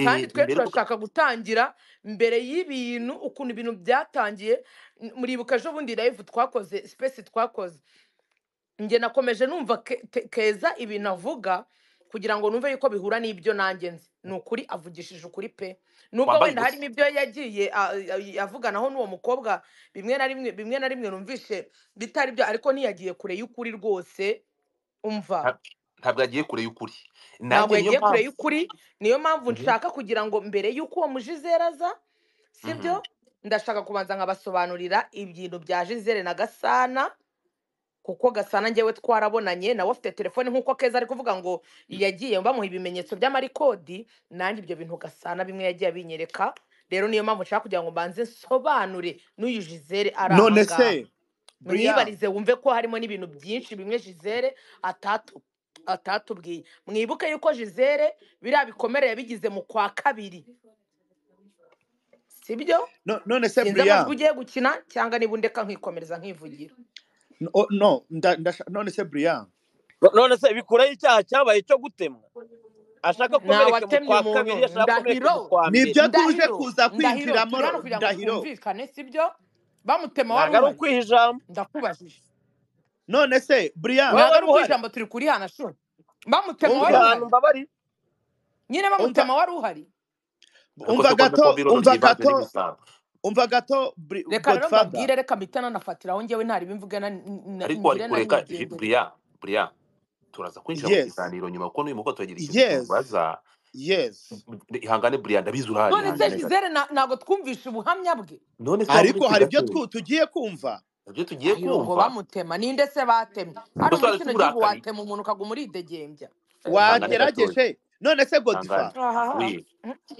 kandi eh, twe mbere tuka- turashaka gutangira mbere y'ibintu ukuntu ibintu byatangiye N- muribuka ejo bundi live twakoze space twakoze njye nakomeje numva Ke- Ke- keza ibintu avuga kugira ngo numve yuko bihura n'ibyo nanjye nzi ni ukuri avugishije ukuri pe nubwo wambaye wenda ubusa harimo ibyo yagiye a- a- avuganaho n'uwo mukobwa bimwe na rimwe bimwe na rimwe numvishe bitari byo ariko ntiyagiye kure y'ukuri rwose umva nta- ntabwo yagiye kure y'ukuri ntabwo nanjye niyo yagiye kure mpamvu y'ukuri niyo mpamvu Mhm, nshaka kugira ngo mbere y'uko uwo mujizera aza sibyo mhm. ndashaka kubanza nkabasobanurira ibintu bya jizere na gasana kuko gasana njyewe twarabonanye nawe afite telefone nk'uko keza ari kuvuga ngo yagiye bamuha ibimenyetso by'amarikodi nanjye ibyo bintu gasana bimwe yagiye abinyereka rero niyo mpamvu nshaka kugira ngo mbanze nsobanure n'uyu jizere ari aha none ngaha se brian mwibarize wumve ko harimo n'ibintu byinshi bimwe jizere atatu atatubwiye mwibuke yuko jizere biriya bikomere yabigize mu kwa kabiri sibyo no- none se sinzi amajwi brian ugiye gukina cyangwa niba undeka nkikomereza nkivugira no oh, no, nda- ndasha- none se brian none se bikuraho icyaha cyabaye cyo gutemwa ashaka akomereke mu ntawatemye kwa umuntu kabiri ashaka akomereke mu ndahiro kwa mbere nibyo tuje ndahiro kuza ndahiro turi hano kwinjiramo kugira ngo ndahiro twumvikane sibyo bamutema wari ntabwo ari uhari ukwiha ijambo ndakubajije none se brian wowe ntabwo ari wari uko uhari ijambo turi kurihana shuri bamutema uri wari umva ahantu uhari mbabariye nyine umva bamutema wari uhari ariko umva se ko nako gato birodo umva byiganje gato n'ibisambo umva gato Bri- reka rero godfather mbabwire reka mpita nanafatiraho njyewe ntaribivuga ariko wari ngire na kureka J- nigendere buriya buriya turaza kwinjira mu yes kiganiro nyuma kuko n'uyu mugabo turagira ikintu yes tumubaza yes ihangane buriya ndabizi urahari none se ihangane gato jizere na- ntabwo twumvishe ubuhamya bwe none se waba ariko uretse hari ibyo gato tu- tugiye kumva nabyo tugiye ndahiro ngo kumva bamutema ninde se batemye hari ubwo se umuntu waretse kino gihugu uburakari watema umuntu ukaguma uridegembya ihangane gatoya wagerageje none se ihangane godfather ahaha we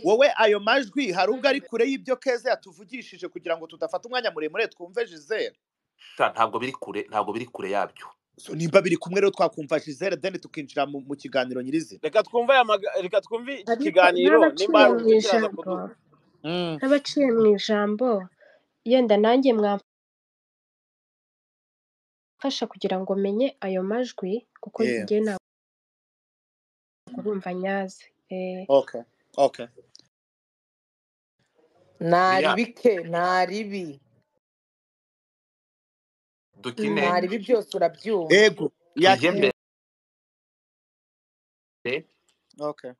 wowe ayo majwi hari ubwo ari kure y'ibyo keza yatuvugishije kugira ngo tudafata umwanya muremure twumve jizere sha ntabwo biri kure ntabwo biri kure yabyo so nimba biri kumwe rero twakumva jizere deni tukinjira mu, mu kiganiro nyirizina reka twumve aya maga- reka twumve iki ariko kiganiro nimba nk'abaciye mu hari undi kiraza ijambo kuduha mm. nk'abaciye mu ijambo yenda nanjye mwamfasha kugira ngo menye ayo majwi kuko yeah. njye ntabwo urumva nyazi Eh, okay okay ntari buriya bike ntari bi dukine mm, ntari ibi byose urabyumva ego tujye yakira eh, mbere okay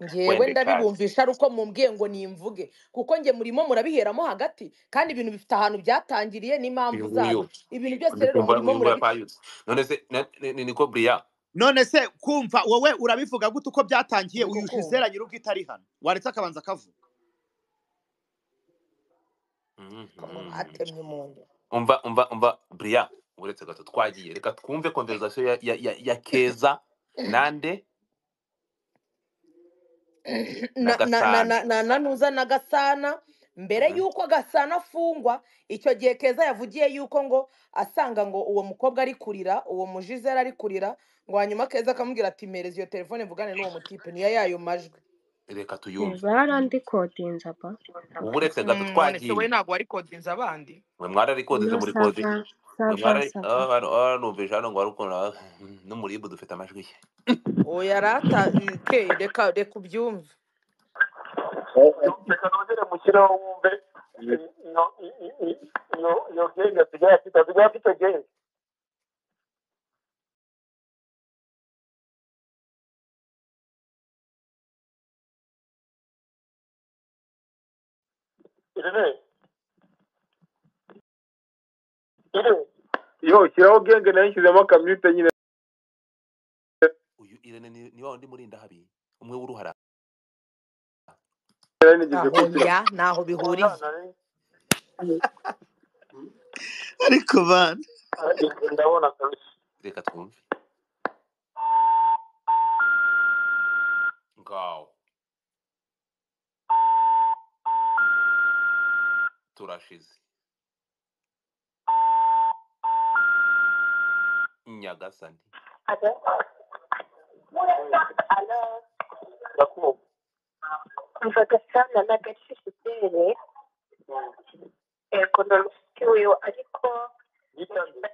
ngewe wende kazi ndabibumvisha ari uko mumbwiye ngo nimvuge kuko nge murimo murabiheramo hagati kandi ibintu bifite ahantu byatangiriye n'impamvu uyu nguyu zabyo ibintu byose ndi rero kumva murimo murabica uyu nguyu apayutse none se na- ni ni- niko buriya none se kumva wowe urabivuga gute uko byatangiye ndi uyu kukumva jizera nyir'ubwite ari hano waretse akabanza akavuga ko ngo batemye umuntu umva umva umva buriya uretse gato twagiye reka twumve konverizasiyo ya, ya, ya, ya keza nande na na na na na gasana na na nuza na gasana mbere Mhm. yuko gasana afungwa icyo gihe keza yavugiye yuko ngo asanga ngo uwo mukobwa ari kurira uwo mujizera ari kurira ngo hanyuma keza akamubwira ati mpereza iyo telefone mvugane n'uwo mutipe niyo yayo majwi reka eh, tuyumve barandikodinza ba ubu uretse gato Mm, none se we twagiye ntabwo wari kodinza abandi mwe mwararikodeze muri kodi sava mwe sava mwarari sava ah, hano- ah, numvise hano ngo warukunda n'umuribu dufite amajwi ye uwo yari ata ke reka reka ubyumve reka nongere mushyireho wumve iyo iyo iyo genge asigaye afite asigaye afite genge irene irene yo shyiraho genge nayo nshyizemo akamyute nyine uyu irene ni ni wa wundi murinda habi umwe w'uruhara nari nigeze aho kugira ya ntaho bihuriye ariko bana ndabona kabisa reka twumve ngaho turashize nyagasani ndakumva Yitangiye.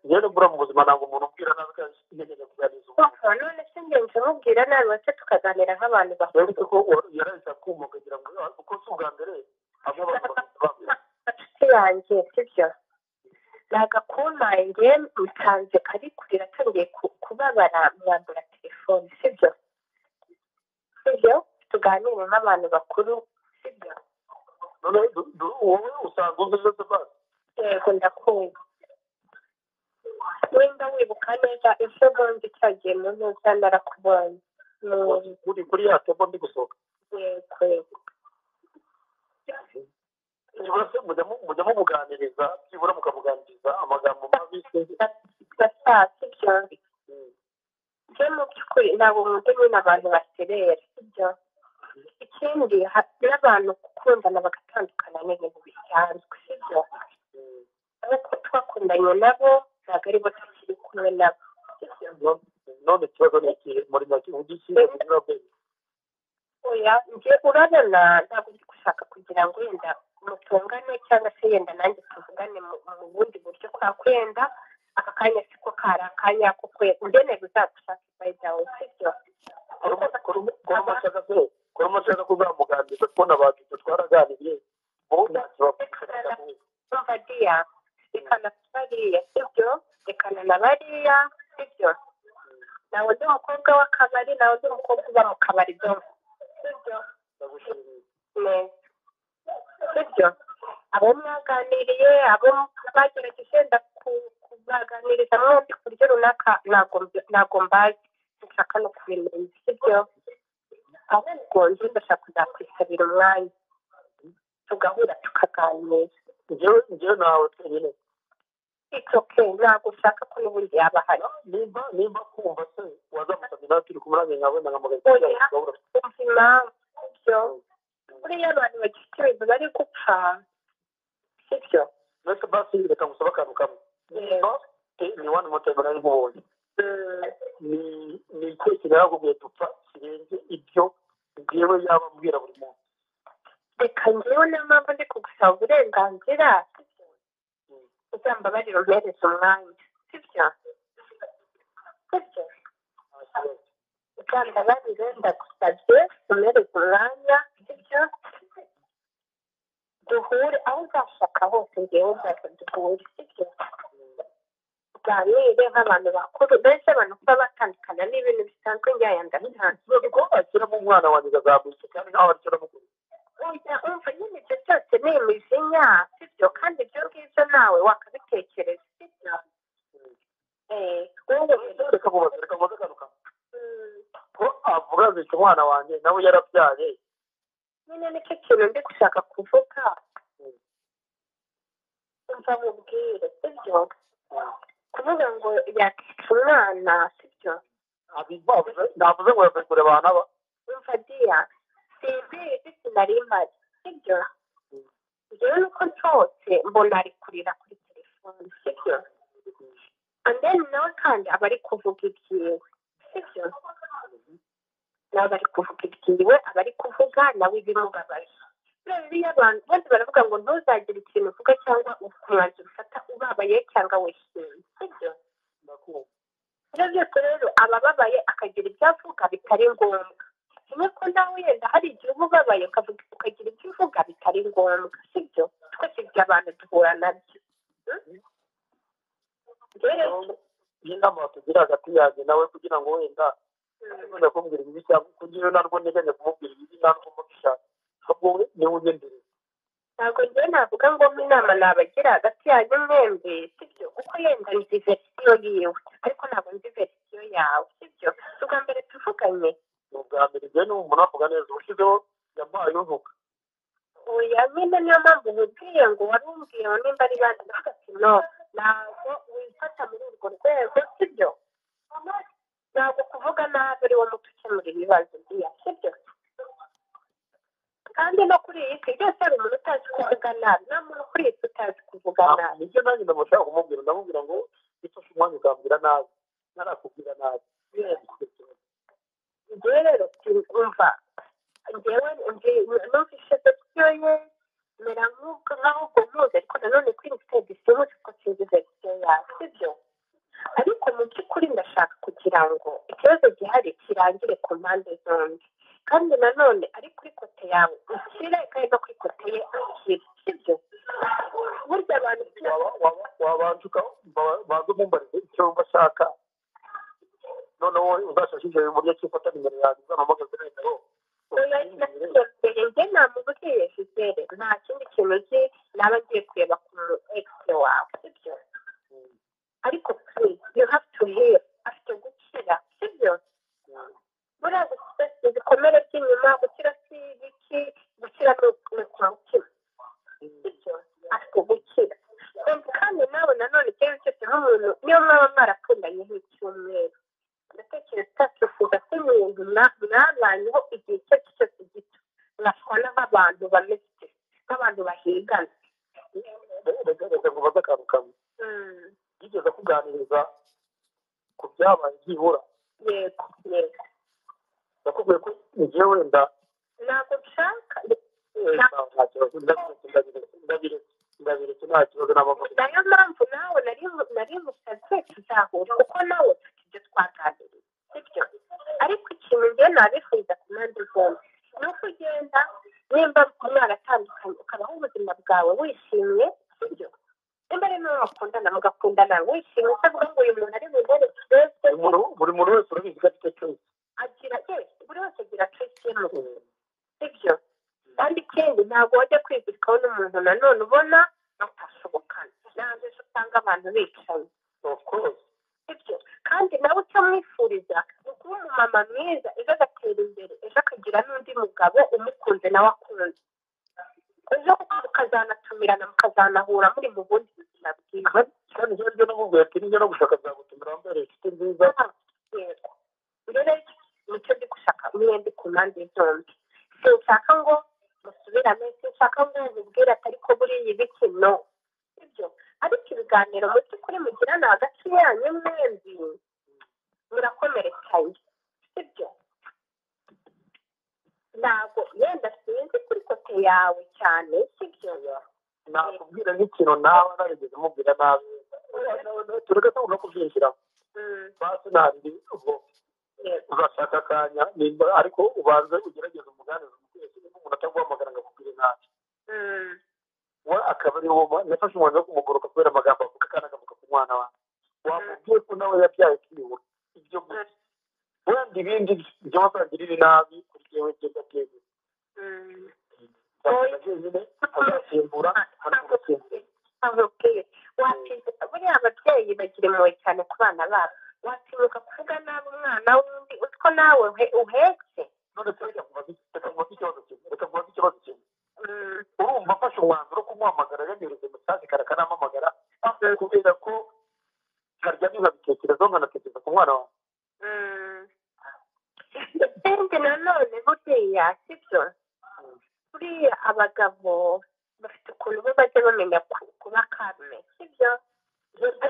yewe nubura mu buzima ntabwo umuntu ubwira nabi kandi yigeze kuganiriza umuntu rero se ko wa- yarahise akumva akagira ngo "Ah, kuko si ubwa mbere hamwe abantu bakaba bamwe yagakunange mutanze kari kurira atangiye ku- kubabara mwambura telefone sibyo sibyo tuganire n'abantu bakuru sibyo none du- du- wowe usanzwe uzi ibyo tubaza yego ndakumva wenda wibuka neza ejo bundi cyagiye mu ntuza narakubonye Mu- kuri kuri ya tembo ndi gusohoka yego yego byibura se mujya mu- mujya mubuganiriza byibura mukamuganiriza amagambo mabi se basa sibyo byo mu by'ukuri ntabwo nkunda nyine abantu baserera sibyo ikindi ha- n'abantu gukundana bagatandukana ni ibintu bisanzwe sibyo ariko twakundanye nabo ntabwo ari bo tukiri kumwe nabo sibyo No- none ikibazo ni ikihe muri make ugira ikihe kugira ngo oya njye urabona ntabwo ndi gushaka kugira ngo yenda mutungane cyangwa se yenda nanjye tuvugane mu mu bundi buryo kwa kwenda aka kanya siko kari akanya ko kwenda ndene bizagushaka ifayidawe sibyo kuba amashaka se kuba amashaka kuzamuganiriza kubona abantu ibyo twaraganiriye wowe ntacyo bakubwira bava diya rekana bariya sibyo rekana na bariya sibyo nawe ndi umukobwa w'akabari nawe ndi umukobwa uba mu kabari dore sibyo ndagushimiye neza sibyo abo mwaganiriye abo bagerageje ndaku- kubaganiriza mwembi ku buryo runaka ntabwo mbi- ntabwo mbazi nshaka no kubimenya sibyo ahubwo njye ndashaka kuzakwisabira umwanya tugahura tukaganira njyewe njyewe nawe twenyine itoke ntabwo ushaka ko n'ubundi yaba ahari nimba nimba kumva se wazamusabye nawe turi kumurane nkabona nkamugana oya kumva impamvu sibyo buriya abantu bagifite ibibazo bari gupfa sibyo mbese basi reka ngusaba akantu kamwe nimba eh, ni wani motayimu nari nkubonye Mm, ni ni ikintu yarakubwiye dupfa kirenze ibyo ngewe yaba ambwira buri muntu reka ngewe niyo mpamvu ndi kugusaba uburenganzira sibyo uzambabarira umpereza umwanya sibyo sibyo uzambabarire ndagusabye umhereza umwanya sibyo duhure aho uzashaka hose ngewe nzaza duhure sibyo tuganire nk'abantu bakuru benshi abantu kuba batandukana ni ibintu bisanzwe njyaya ndabisanzwe none ko ashyiramo umwana wanjye agazamutse kandi nawe ashyiramo kubi ujya umva nyine ibyo byose ni imijinya sibyo kandi ibyo ngibyo nawe wakabitekereza sibyo Eh, wowe rero, reka mubaze reka mubaze akantu kamwe mm, ko avuga zica umwana wanjye nawe yarabyaye nyine nicyo kintu ndi gushaka kuvuga umva mubwire sibyo kuvuga ngo yakica umwana sibyo abibavuze navuze ngo yavuye kureba abantu aba umva diya simbizi sinari mpari sibyo njyewe nuko nshotse mbona ari kurira kuri telefone sibyo and then nawe kandi aba ari kuvuga ibyiwe sibyo nawe bari kuvuga ibyiwe aba ari kuvuga nawe ibimubabaje rero iyo abantu bose baravuga ngo ntuzagire ikintu uvuga cyangwa umwanzuro ufata ubabaye cyangwa wishimye sibyo ndakumva ibyo byose rero abababaye akagira ibyo avuga bitari ngombwa kimwe ko nawe yenda hari igihe uba ubabaye ukavuga ukagira ibyo uvuga bitari ngombwa sibyo twese ibyo abantu duhura nabyo Mm? Njyewe rero n'inama batugira hagati yanjye nawe kugira ngo wenda Mm. wenda kumubwira ibibi cyangwa kugira narwo nteganya kumubwira ibibi narwo mubishaka ahubwo we niwe ugendereye ntabwo njyewe navuga ngo inama nabagira hagati yanyu mwembi sibyo kuko yenda nzi verisiyo yiwe ariko ntabwo nzi verisiyo yawe sibyo si ubwa mbere tuvuganye ni ubwa mbere igihe n'ubu umuntu avuga neza ushyizeho yampaye uvuga oya nyine niyo mpamvu nkubwiye ngo wari umbwiye ngo nimba ari bandi ndavuga ati no ntabwo wifata muri urwo rwego sibyo ntabwo kuvuga nabi ari wowe muti ukemura ibibazo biriya sibyo kandi no kuri iyi si byose hari umuntu utazi kuvuga nabi nta muntu kuri iyi si utazi kuvuga Ah, nabi nibyo nanjye ndamushaka kumubwira ndamubwira ngo ifashe umwanya ukambwira nabi narakubwira nabi njyewe rero umva njyewe numva ishezo ryoye mera nk'ubwo nk'aho ubwo muzi ariko nanone kuri mfite disimusi kuko sinzi verisiyo yawe sibyo ariko mu by'ukuri ndashaka kugira ngo ikibazo gihari kirangire ku mpande zombi kandi nanone ari kuri kote yawe ukire kandi no kuri kote ye akire sibyo burya abantu waba waba wabanza uka- waba- wabanza umumbarize icyo wumva ashaka noneho uzashakishe uburyo ki ufata nimero yanjye uzamuhamagaze noneho nasimbere njye nta muntu uteye fidele nta kindi kintu uzi naba ngiye kureba ku mu ekisi wawe sibyo ariko please you have to heal afite gukira sibyo buriya gukira si ibikomere by'inyuma gukira si ibiki gukira ni uku- ni kwa mutima sibyo afite gukira Kumva kandi nawe nanone ikibazo cyose nk'umuntu niyo mwaba mwarakundanye nk'icyumweru ndatekereza utatifuza ko umuntu mwa- mwabanyeho igihe icyo ari cyo cyose gito mwakora nk'abantu bameze nk'abantu bahigana reka reka ngubaze akantu kamwe Mm, yigeze kuganiriza ku byabaye byibura yego yego nakubwiye ko igihe wenda ntabwo nshaka eh, nta- nta kibazo ndabiretse ndabiretse ndabiretse ndabiretse nta kibazo n'abavuganye nayo mpamvu nawe nari nari musaze tuzahura kuko nawe ufite ibyo twaganiriye sibyo ariko ikintu njyewe nabifuza ku mpande zombi ni uko ugenda nimba mwaratandukanye ukabaho ubuzima bwawe wishimye sibyo nimba rero nawe wakundana mugakundana wishimye utavuga ngo uyu muntu ari bundere twese buri muntu buri muntu wese urabizi ko afite cyose agira ye buri wese agira twese ye mu buzima sibyo kandi ikindi ntabwo wajya kwizirikaho n'umuntu nanone ubona batashobokana nanjye ejo usanga abantu bicaye of course sibyo kandi nawe icyo mwifuriza ni ukuba umumama mwiza ejo agatera imbere ejo akagira n'undi mugabo umukunze nawe akunze ejo mukazanatumirana mukazanahura muri mu bundi buzima bwiza kandi ibyo ngibyo n'ubwo ati n'ibyo no gushaka byagutumira wambaye inshuti nziza Ah, yego rero nicyo ndi gushaka mwembi ku mpande zombi sinshaka ngo musubirane sinshaka ngo mubwire ati ariko buriya ibiki no sibyo ariko ibiganiro mu by'ukuri mugirana hagati yanyu mwembi murakomerekaye sibyo ntabwo yenda sinzi kuri kote yawe cyane sibyo nakubwira nk'ikintu nawe narigeze mubwira nabi tureka tugomba kubyinjiramo Mm, basi ntabindi ubwo yego uzashaka akanya nimba ariko ubanze ugerageze umuganirize umukwezi niba umuntu ataguhamagara ngo akubwire nabi Mm, we akaba ari wowe mu- nafashe umwanzuro wo kumugoroka kubera amagambo avuga kandi akavuga ku mwana wawe wamubwiye ko nawe yabyaye kiyubura ibyo gusa wenda ibindi byo bazagirira nabi kuri jewe byo gatebe mm. wenyine azasimbura azasimbura amubwiye watinyuka buriya ababyeyi bagira impuhwe cyane ku bana babo watinyuka kuvuga nabi umwana w'undi utwo nawe uhe- uhetse none se reka nkubaze reka nkubaze ikibazo kimwe reka nkubaze ikibazo kimwe Mm, urumva afashe umwanzuro wo kumuhamagara yanyereza mesaje kare akanamamagara kubera ko karya nkabitekerezaho nkanatekereza ku mwana wawe mm. ikindi nanone buriya sibyo buriya abagabo bafite ukuntu bo bajya bamenya ku- kuba karme sibyo ndetse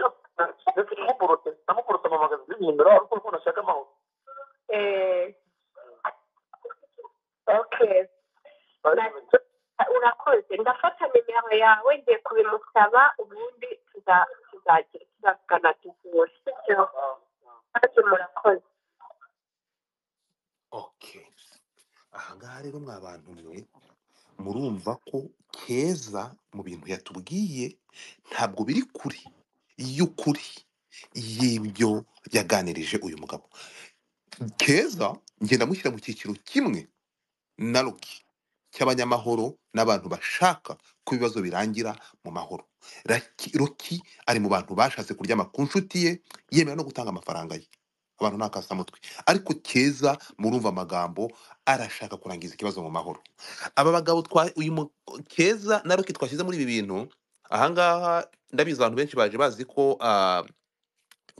namugorotse namugorotse amamagaza z'imyindura ariko ukuntu ashaka amahoro Eh, okay urakoze ndafata nimero yawe ngiye kubimusaba ubundi tuza- tuzagira tuzavugana duhure sibyo kandi murakoze okay ahangaha rero mwa bantu mwe murumva ko keza mu bintu yatubwiye ntabwo biri kuri y'ukuri y'ibyo yaganirije uyu mugabo keza ngenda mushyira mu cyiciro kimwe na Ruki cy'abanyamahoro n'abantu bashaka ko ibibazo birangira mu mahoro Raki- Ruki ari mu bantu bashatse kuryama ku nshuti ye yemera no gutanga amafaranga ye abantu ni akasamutwe ariko keza murumva amagambo arashaka kurangiza ikibazo mu mahoro aba bagabo twa uyu mu- keza na Ruki twashyize muri ibi bintu ahangaha ndabizi abantu benshi baje bazi ko ah,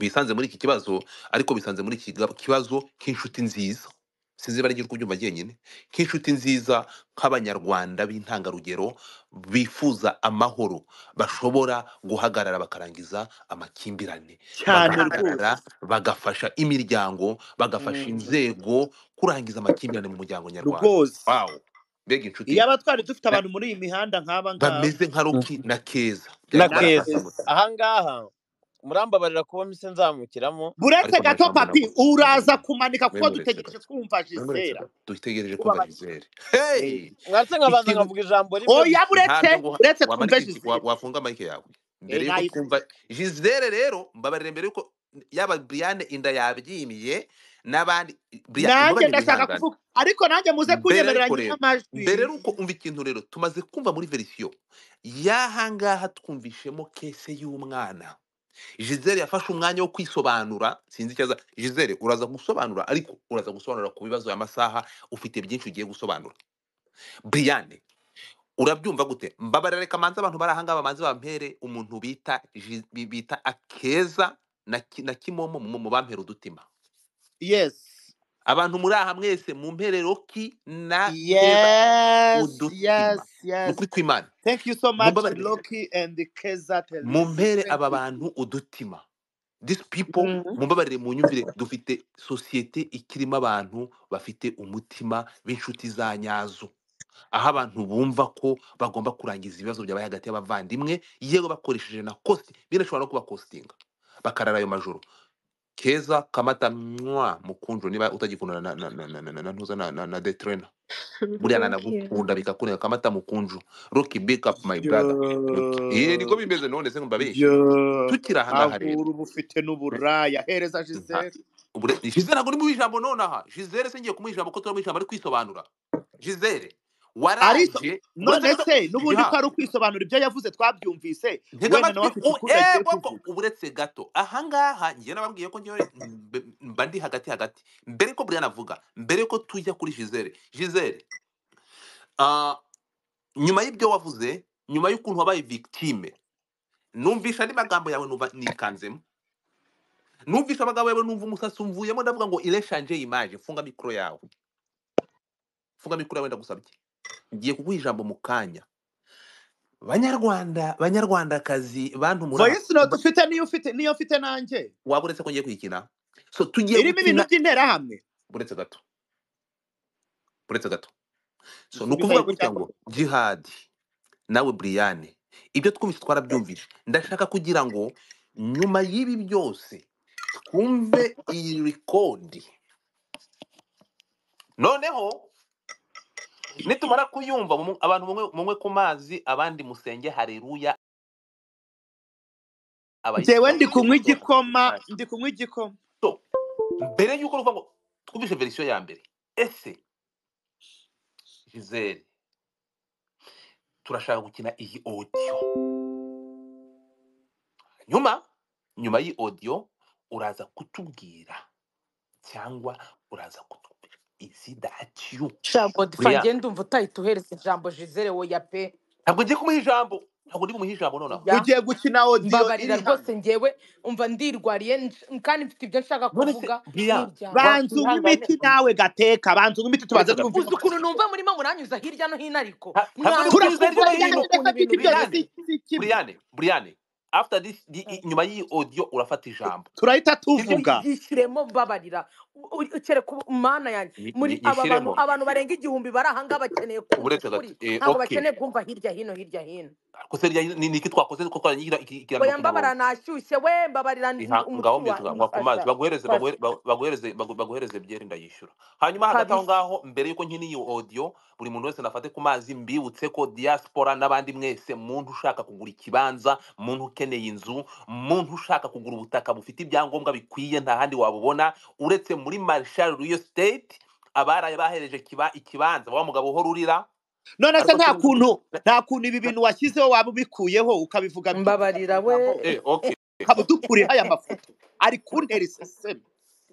bisanze muri iki kibazo ariko bisanze muri iki gab- kibazo k'inshuti nziza sinzi ibara ry'uko ubyumva jyenyine nk'inshuti nziza nk'abanyarwanda b'intangarugero bifuza amahoro bashobora guhagarara bakarangiza amakimbirane cyane bagahagarara rwose bagafasha imiryango bagafasha Mm. inzego kurangiza amakimbirane mu muryango nyarwanda rwose wawo mbega inshuti iyaba twari dufite na- abantu muri iyi mihanda nk'aba ngaba bameze nka ruki na keza byari na kuba ari na keza akasamutwe keza ahangaha murambabarira kuba mise nzamukiramo buretse ariko nta gato jambo papi navuze uraza kumanika kuko mwemuretse dutegereje gato kumva mwemuretse jizera gato dutegereje kumva ubabaye jizere Eh, hey mwatse nkabanza ikintu nkavuga ijambo rimwe oya gusa buretse ntabyo ngo buretse twumve wamanika iki wa- jizera wafunga mike yawe mbere Eh, yuko nayikuye twumva jizere rero mbabarire mbere yuko yaba Brian inda yabyimiye n'abandi Brian nanjye umbabarire ndashaka wihangane kuvuga ariko nanjye muze mbere ariko kunyemeranya rero mbere n'amajwi ariko umva ikintu rero tumaze kumva muri verisiyo y'ahangaha twumvishemo kese y'umwana Gisele yafashe umwanya wo kwisobanura sinzi icyo aza Gisele uraza gusobanura ariko uraza gusobanura ku bibazo y'amasaha ufite byinshi ugiye gusobanura Brian urabyumva gute mbabarira reka manza abantu bari ahangaha bamanze bampere umuntu bita Gi- bi- bita akeza na Ki- na kimomo mu mu bampera udutima yes abantu muri aha mwese mu mpere roki na keza yes udutima yes ni yes ukuri kw'imana thank you so much mumbabarire loki and keza mu television mpere thank aba you bantu udutima these people Mhm. mumbabarire mu nyumvire dufite sosiyete ikirimo abantu bafite umutima b'inshuti za nyazo aho abantu bumva ko bagomba kurangiza ibibazo byabaye hagati y'abavandimwe yewe bakoresheje na kosti binashobora no kubakostinga bakarara ayo majoro keza kamata mwa mukunjo niba utagikundana na na na na na na na ntuza na na na detrena buriya thank you nanagukunda bikakureka kamata mukunjo roki big up my brother roki iye niko byo bimeze none se mbabeshye byo tukiri ahangaha rero ahura uba ufite n'uburaya hereza nta jizera ubure Gisele ntabwo uri mu ijambo nonaha Gisele se ngiye kumuha ijambo ko turi mu ijambo ari kwisobanura Gisele ariso waraje buretse none gato se n'ubundi ko ya ari ukwisobanura ibyo yavuze twabyumvise ntega wenda nawe amatwi afite u- ukundi eh, agiye koko kuvuga uretse gato ahangaha ngiye nababwiye ko ngewe mbe- mba ndi hagati hagati mbere ko Brian avuga mbere ko tujya kuri Gisele Gisele ah, nyuma y'ibyo wavuze nyuma y'ukuntu wabaye victime numvisha andi magambo yawe numva nikanzemo numvisha amagambo yawe numva umusatsi umvuyemo ndavuga ngo ireshanje imaje funga mikoro yawe funga mikoro yawe ndagusabye ngiye kuguha ijambo mu kanya banyarwanda banyarwandakazi bantu muri aha voice note ufite niyo ufite niyo mfite nanjye waba uretse ko ngiye kuyikina so tugiye irimo ibintu gukina by'interahamwe buretse gato buretse gato so ni subiza ukuvuga gutya gutya ngo jihadi nawe buriyane ibyo twumvise twarabyumvise ndashaka kugira ngo nyuma y'ibi byose twumve iyi rikodi noneho nitumara kuyumva mu- abantu mumwe mumwe ku mazi abandi musenge hareruya abayisilamu njyewe ndi mujye kunywa musohoka mukimare igikoma ndi kunywa igikoma so mbere y'uko ruvuga ngo twumvise verisiyo ya mbere ese gisele turashaka gukina iyi odiyo nyuma nyuma y'iyi odiyo uraza kutubwira cyangwa uraza kutubwira izi datiyo shango difa buriya ngenda umva utahita uhereza ijambo jizere woya pe ntabwo ngiye kumuha ijambo ntabwo ndi bumuhe ijambo nonaha ya ugiye gukina odiyo mbabarira iri hano rwose ngewe umva ndirwariye nj- kandi mfite ibyo nshaka none se kuvuga buriya n'ibyanga wa- banza unywe mwihangane imiti nawe gateka banza unywe imiti uretse tubanza gato twumvise uzi ukuntu amashusho numva murimo muranyuza hirya no hino ariko nta- ntabwo ndi kunyuza hirya mwakumva no turakumva cyane hino cyane ukuntu ibintu gato ibyo byose bimeze buriyane si si kimwe buriyane buriyane after this di- i- Mm. nyuma y'iyi odiyo urafata ijambo turahita sibyo tuvuga yishyiremo mbabarira U- u- kereka ubu- mana yanjye Ni- muri ni- aba bantu nyishyiremo abantu barenga igihumbi bari ahangaha bakeneye kumva uretse gato ukuri eh, ntabwo okay bakeneye kumva hirya hino hirya hino kose rya ni niki twakoze ko twarangira ikiganiro oya ku murongo mbyubarira nashyushye we mbabarira iha ngaho umutwe mbyutse ngwa ku mazi umufasha baguhereze fasha baguhe- ba- baguhereze bagu- baguhereze byeri ndayishyura hanyuma hagati aho kabisa ngaho mbere y'uko nkina iyi audio buri muntu wese nafate ku mazi mbibutse ko diaspora n'abandi mwese muntu ushaka kugura ikibanza muntu ukeneye inzu muntu ushaka kugura ubutaka bufite ibyangombwa bikwiye nta handi wabubona uretse muri marshal real state abaraye bahereje kiba- ikibanza wa mugabo uhora urira none se ariko nta sinzi kuntu na- nta kuntu ibi na- bintu washyizeho waba ubikuyeho ukabivuga bituvuga mu mbabarira we ijambo eh, okay ukaba udukuriho aya mafoto ari kuntera iseseme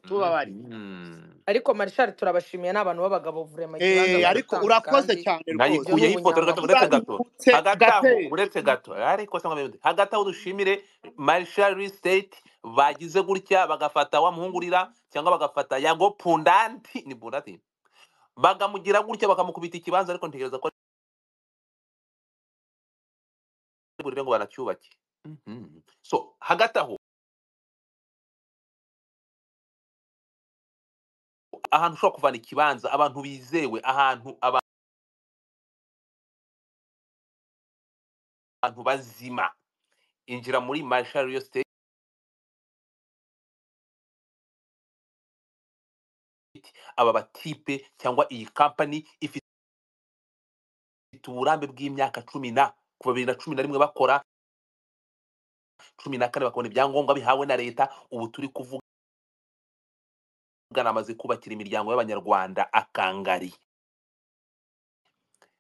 tubabarire Mhm. ariko marishari turabashimiye ni abantu b'abagabo vurema ikibanza Eh, ariko baratanga urakoze kandi cyane rwose ibyo ni nayikuyeho ifoto gato uretse gato urabibutse hagati aho gatera uretse gato ariko se nk'abayobozi hagati aho dushimire marshal state bagize gutya bagafata wa muhungurira cyangwa bagafata yago pundanti ni pundati bagamugira gutya bakamukubita ikibanza ariko ntekereza ko ari burire ngo banacyubake Mhm. so hagati aho ahantu ushobora kuvana ikibanza abantu bizewe ahantu abantu bazima injira muri marshal state aba batipe cyangwa iyi kampani ifite uburambe bw'imyaka cumi na kuva bibiri na cumi na rimwe bakora cumi na kane bakabona ibyangombwa bihawe na leta ubu turi kuvuga amaze kubakira imiryango y'abanyarwanda akangari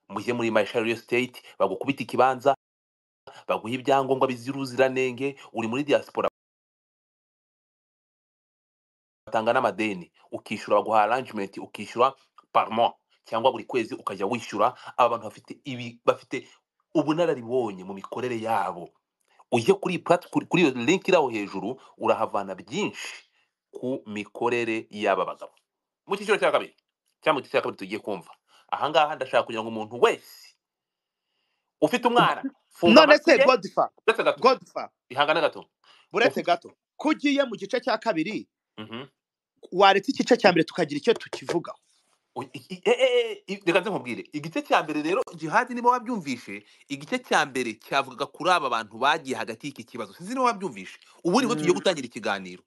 mujye muri mayisha real estate bagukubita ikibanza baguha ibyangombwa bizira ubuziranenge uri muri diaspora batanga n'amadeni ukishyura baguha arrangement ukishyura par mois cyangwa buri kwezi ukajya wishyura aba bantu bafite ibi bafite ubunararibonye mu mikorere yabo ujye kuri iyi plate- kuri kuri iyo link iri aho hejuru urahavana byinshi ku mikorere y'aba bagabo mu cyiciro cya kabiri cyangwa mu cyiciro cya kabiri tugiye kumva ahangaha ndashaka kugira ngo umuntu wese ufite umwana funga none amatwi se ye godifa uretse gato godifa ihangane gato buretse ufite gato ko ugiye mu gice cya kabiri Mhm. waretse igice cya mbere tukagira icyo tukivugaho Oya, i- i- e- e- e- reka nze nkubwire igice cya mbere rero jihadi niba wabyumvishe igice cya mbere cyavugaga kuri aba bantu bagiye hagati y'iki kibazo sinzi niba wabyumvishe ubu niho tugiye Mm, gutangira ikiganiro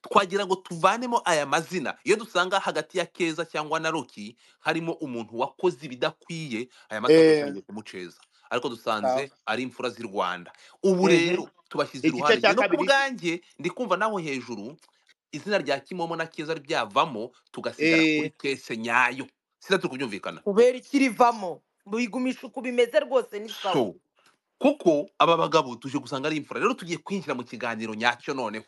twagira ngo tuvanemo aya mazina iyo dusanga hagati ya keza cyangwa na roki harimo umuntu wakoze ibidakwiye aya mazina eh, twatangiye kumuceza ariko dusanze sawa. ari imfura z'i rwanda ubu Mhm. rero tubashyize igice iruhande njye cya no ku kabiri bwanjye ndi kumva naho hejuru izina rya kimomo na keza ryavamo tugasigara eh, kuri kese nyayo sida turi kubyumvikana kubera ikirivamo bigumisha uko bimeze rwose ni sawa so kuko aba bagabo tuje gusanga ari imfura rero tugiye kwinjira mu kiganiro nyacyo noneho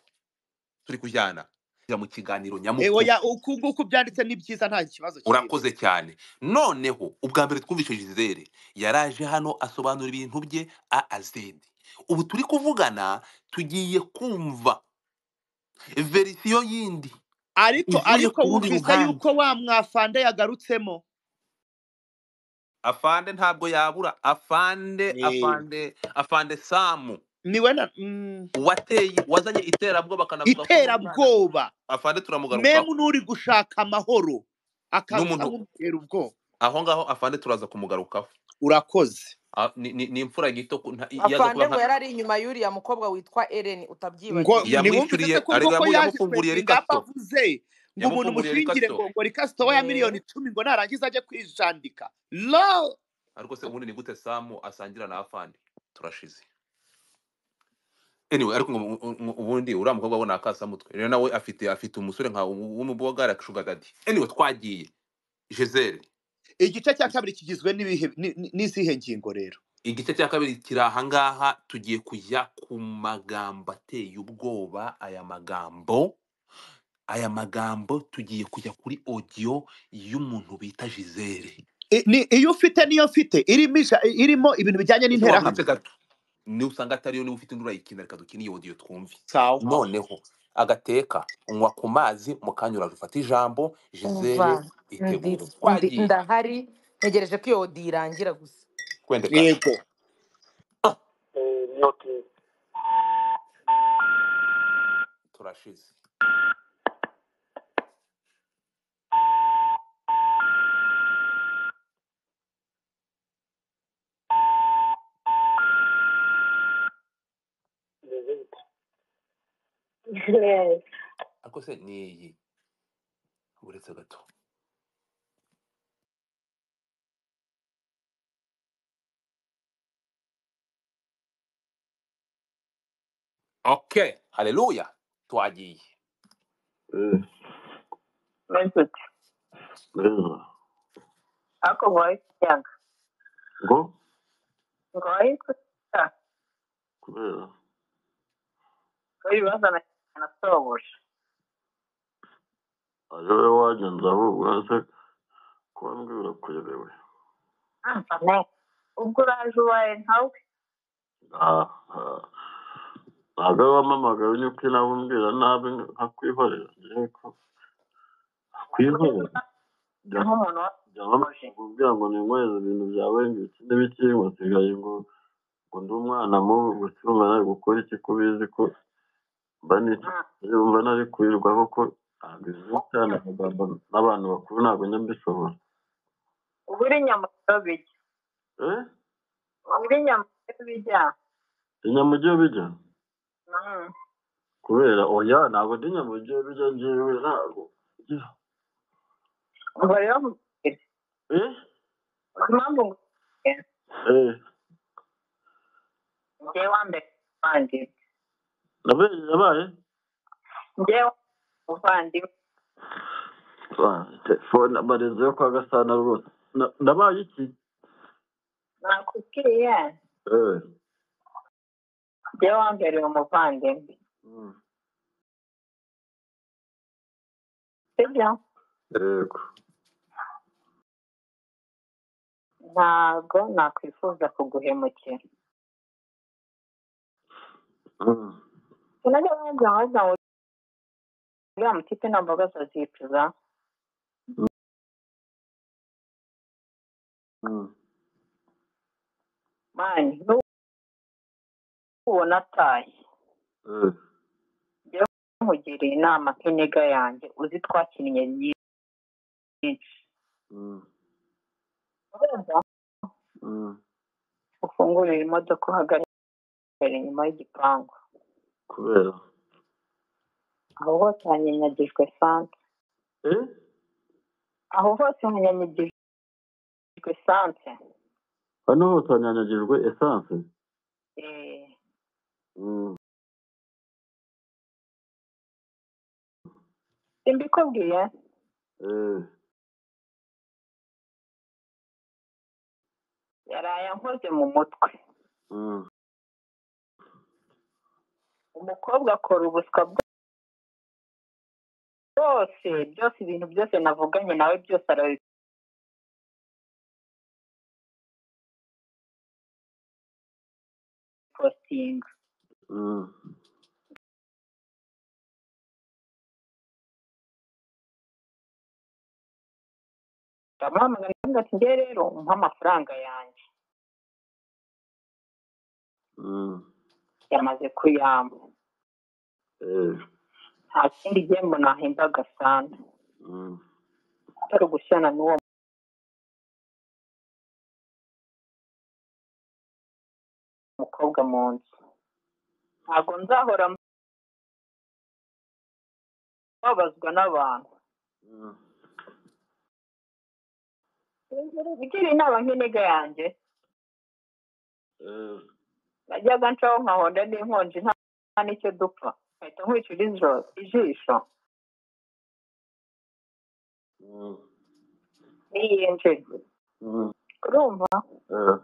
turi kujyana Kwinjira mu kiganiro eh, nyamukuru oya uku nguku byanditse ni byiza nta kibazo kirimo urakoze cyane noneho ubwa mbere twumvise gisele yaraje hano asobanura ibintu bye a azedi ubu turi kuvugana tugiye kumva verisiyo yindi ariko ivuye ariko ku rundi wumvise ruhande yuko wa mwafande yagarutsemo afande ntabwo yabura afande Eh, afande afande samu niwe na mm, wateye wazanye iterabwoba akanavuga ko n'umwana iterabwoba afande turamugarukaho memu n'uri gushaka amahoro akaza n'umuntu amubwira ubwoba aho ngaho afande turaza kumugarukaho urakoze Ah, ni ni- ni imfura gito ku- nta- yaza afande kuba ngo nka yari ari inyuma y'uriya mukobwa witwa eren ngo utabyibagiwe ntiwumvise se yamwishyuriye ko ariko ubwo ko yamu- yaje yamufunguriye kwesa ingamba rikasto avuze ngo umuntu yamufunguriye mushingira ngo rikasto ngo rikasitowa ya miliyoni Eh, icumi ngo narangiza ajye kwijandika lo ariko se ubundi ni gute samu asangira na afande turashize anyway ariko ngo- ngo- ngo- ubundi uriya mukobwa we ni akasamutwe rero nawe afite afite umusore nka w- w'umubogara shugadadi anyway twagiye gisele igice cya kabiri kigizwe n'ibihe ni- ni- n'izihe ngingo rero igice cya kabiri kiri ahangaha tugiye kujya ku magambo ateye ubwoba aya magambo aya magambo tugiye kujya kuri odiyo y'umuntu bita gisele I- ni- iyo ufite niyo mfite irimo ija- irimo ibintu bijyanye ese wagutse n'interahamwe gato niba usanga atariyo niba ufite indi urayikina reka dukine iyo odiyo twumve sawa noneho agateka unywa ku mazi mu kanya uraje ufata ijambo gisele umva itegura ndi- ndi- twagiye ndahari ntegereje ko iyo odi irangira gusa kwendekana yego noti turashize Yes. ariko se ni iyi uretse gato okay haleluya twagiye message Ako ngoye kutanga. ngo Ngoye kutanga. kubera Ngoye bazana na sobosha. ari wowe wagenza ahubwo uretse kuba mbwira kuyobewe Amba ne. Ubwo uraje uwawe ntawe. Ah, ah. ntabwo ari wampamagaye unyuka uko inabubwira nabi nkakwihorera ngewe ko Uri kwihorera gusa bya nk'umuntu wasoje. byamubwira ngo ninyweze ibintu byawe ngo ibikine bikirimo sigaye ngo ngo ndi umwana mubi ngo cyumva nari gukora iki ko ubizi ko mba n'icyo Mm. yumva nari kwirwaho ko ntabwo ibintu cyane amagambo n'abantu bakuru ntabwo njya mbishobora Ubwo uri nyamugabo bijya. eh Ubwo uri nyamugabo bijya. inyamujyi bijya Mm. kubera oya ntabwo ndi nyamujyi bijya ngewe ntabwo umva rero Eh? uzi impamvu ngusize Eh. njyewe wa mbere muvandimwe nabaye nabaye njyewe muvandimwe Ah, telefone amarezo yo kwa gasana rwose Na- nabaye iki nakubwiye Eh. njyewe wa mbere umuvandimwe Mm. sibyo yego ntabwo nakwifuza kuguhemukira unajua wengi wanaweza kuongea mtipe na mboga za zipi za mani nubona ataye jya umugira inama k'inyiga yanjye uzi twakinnye nyinshi urumva ufungurire imodoka uhagarare inyuma y'igipangu kubera aho hose hanyanyagijwe sanse aho hose hanyanyagijwe sanse hano hose hanyanyagijwe esanse Eh. Mm. simbikubwiye Eh. yaraye ankoze mu mutwe Mm. umukobwa akora ubuswa bwose byose ibintu byose navuganye nawe byose arabipostinga Mm. ndamuhamagara ndamubaza ati ngewe rero umpe amafaranga yanjye Mm. yamaze kuyamba Eh. nta kindi gihembo nahemba agasana Mm. atari ugushyana n'uwo mukobwa mu nzu ntabwo nzahora mbabazwa n'abantu Mm. ugira inama nk'inega yanjye Eh. najyaga ncaho nkahonda n'inkonji nta nta n'icyo dupfa nkahita nkwicira ijoro ijisho Mm. niyinjire urumva Eh.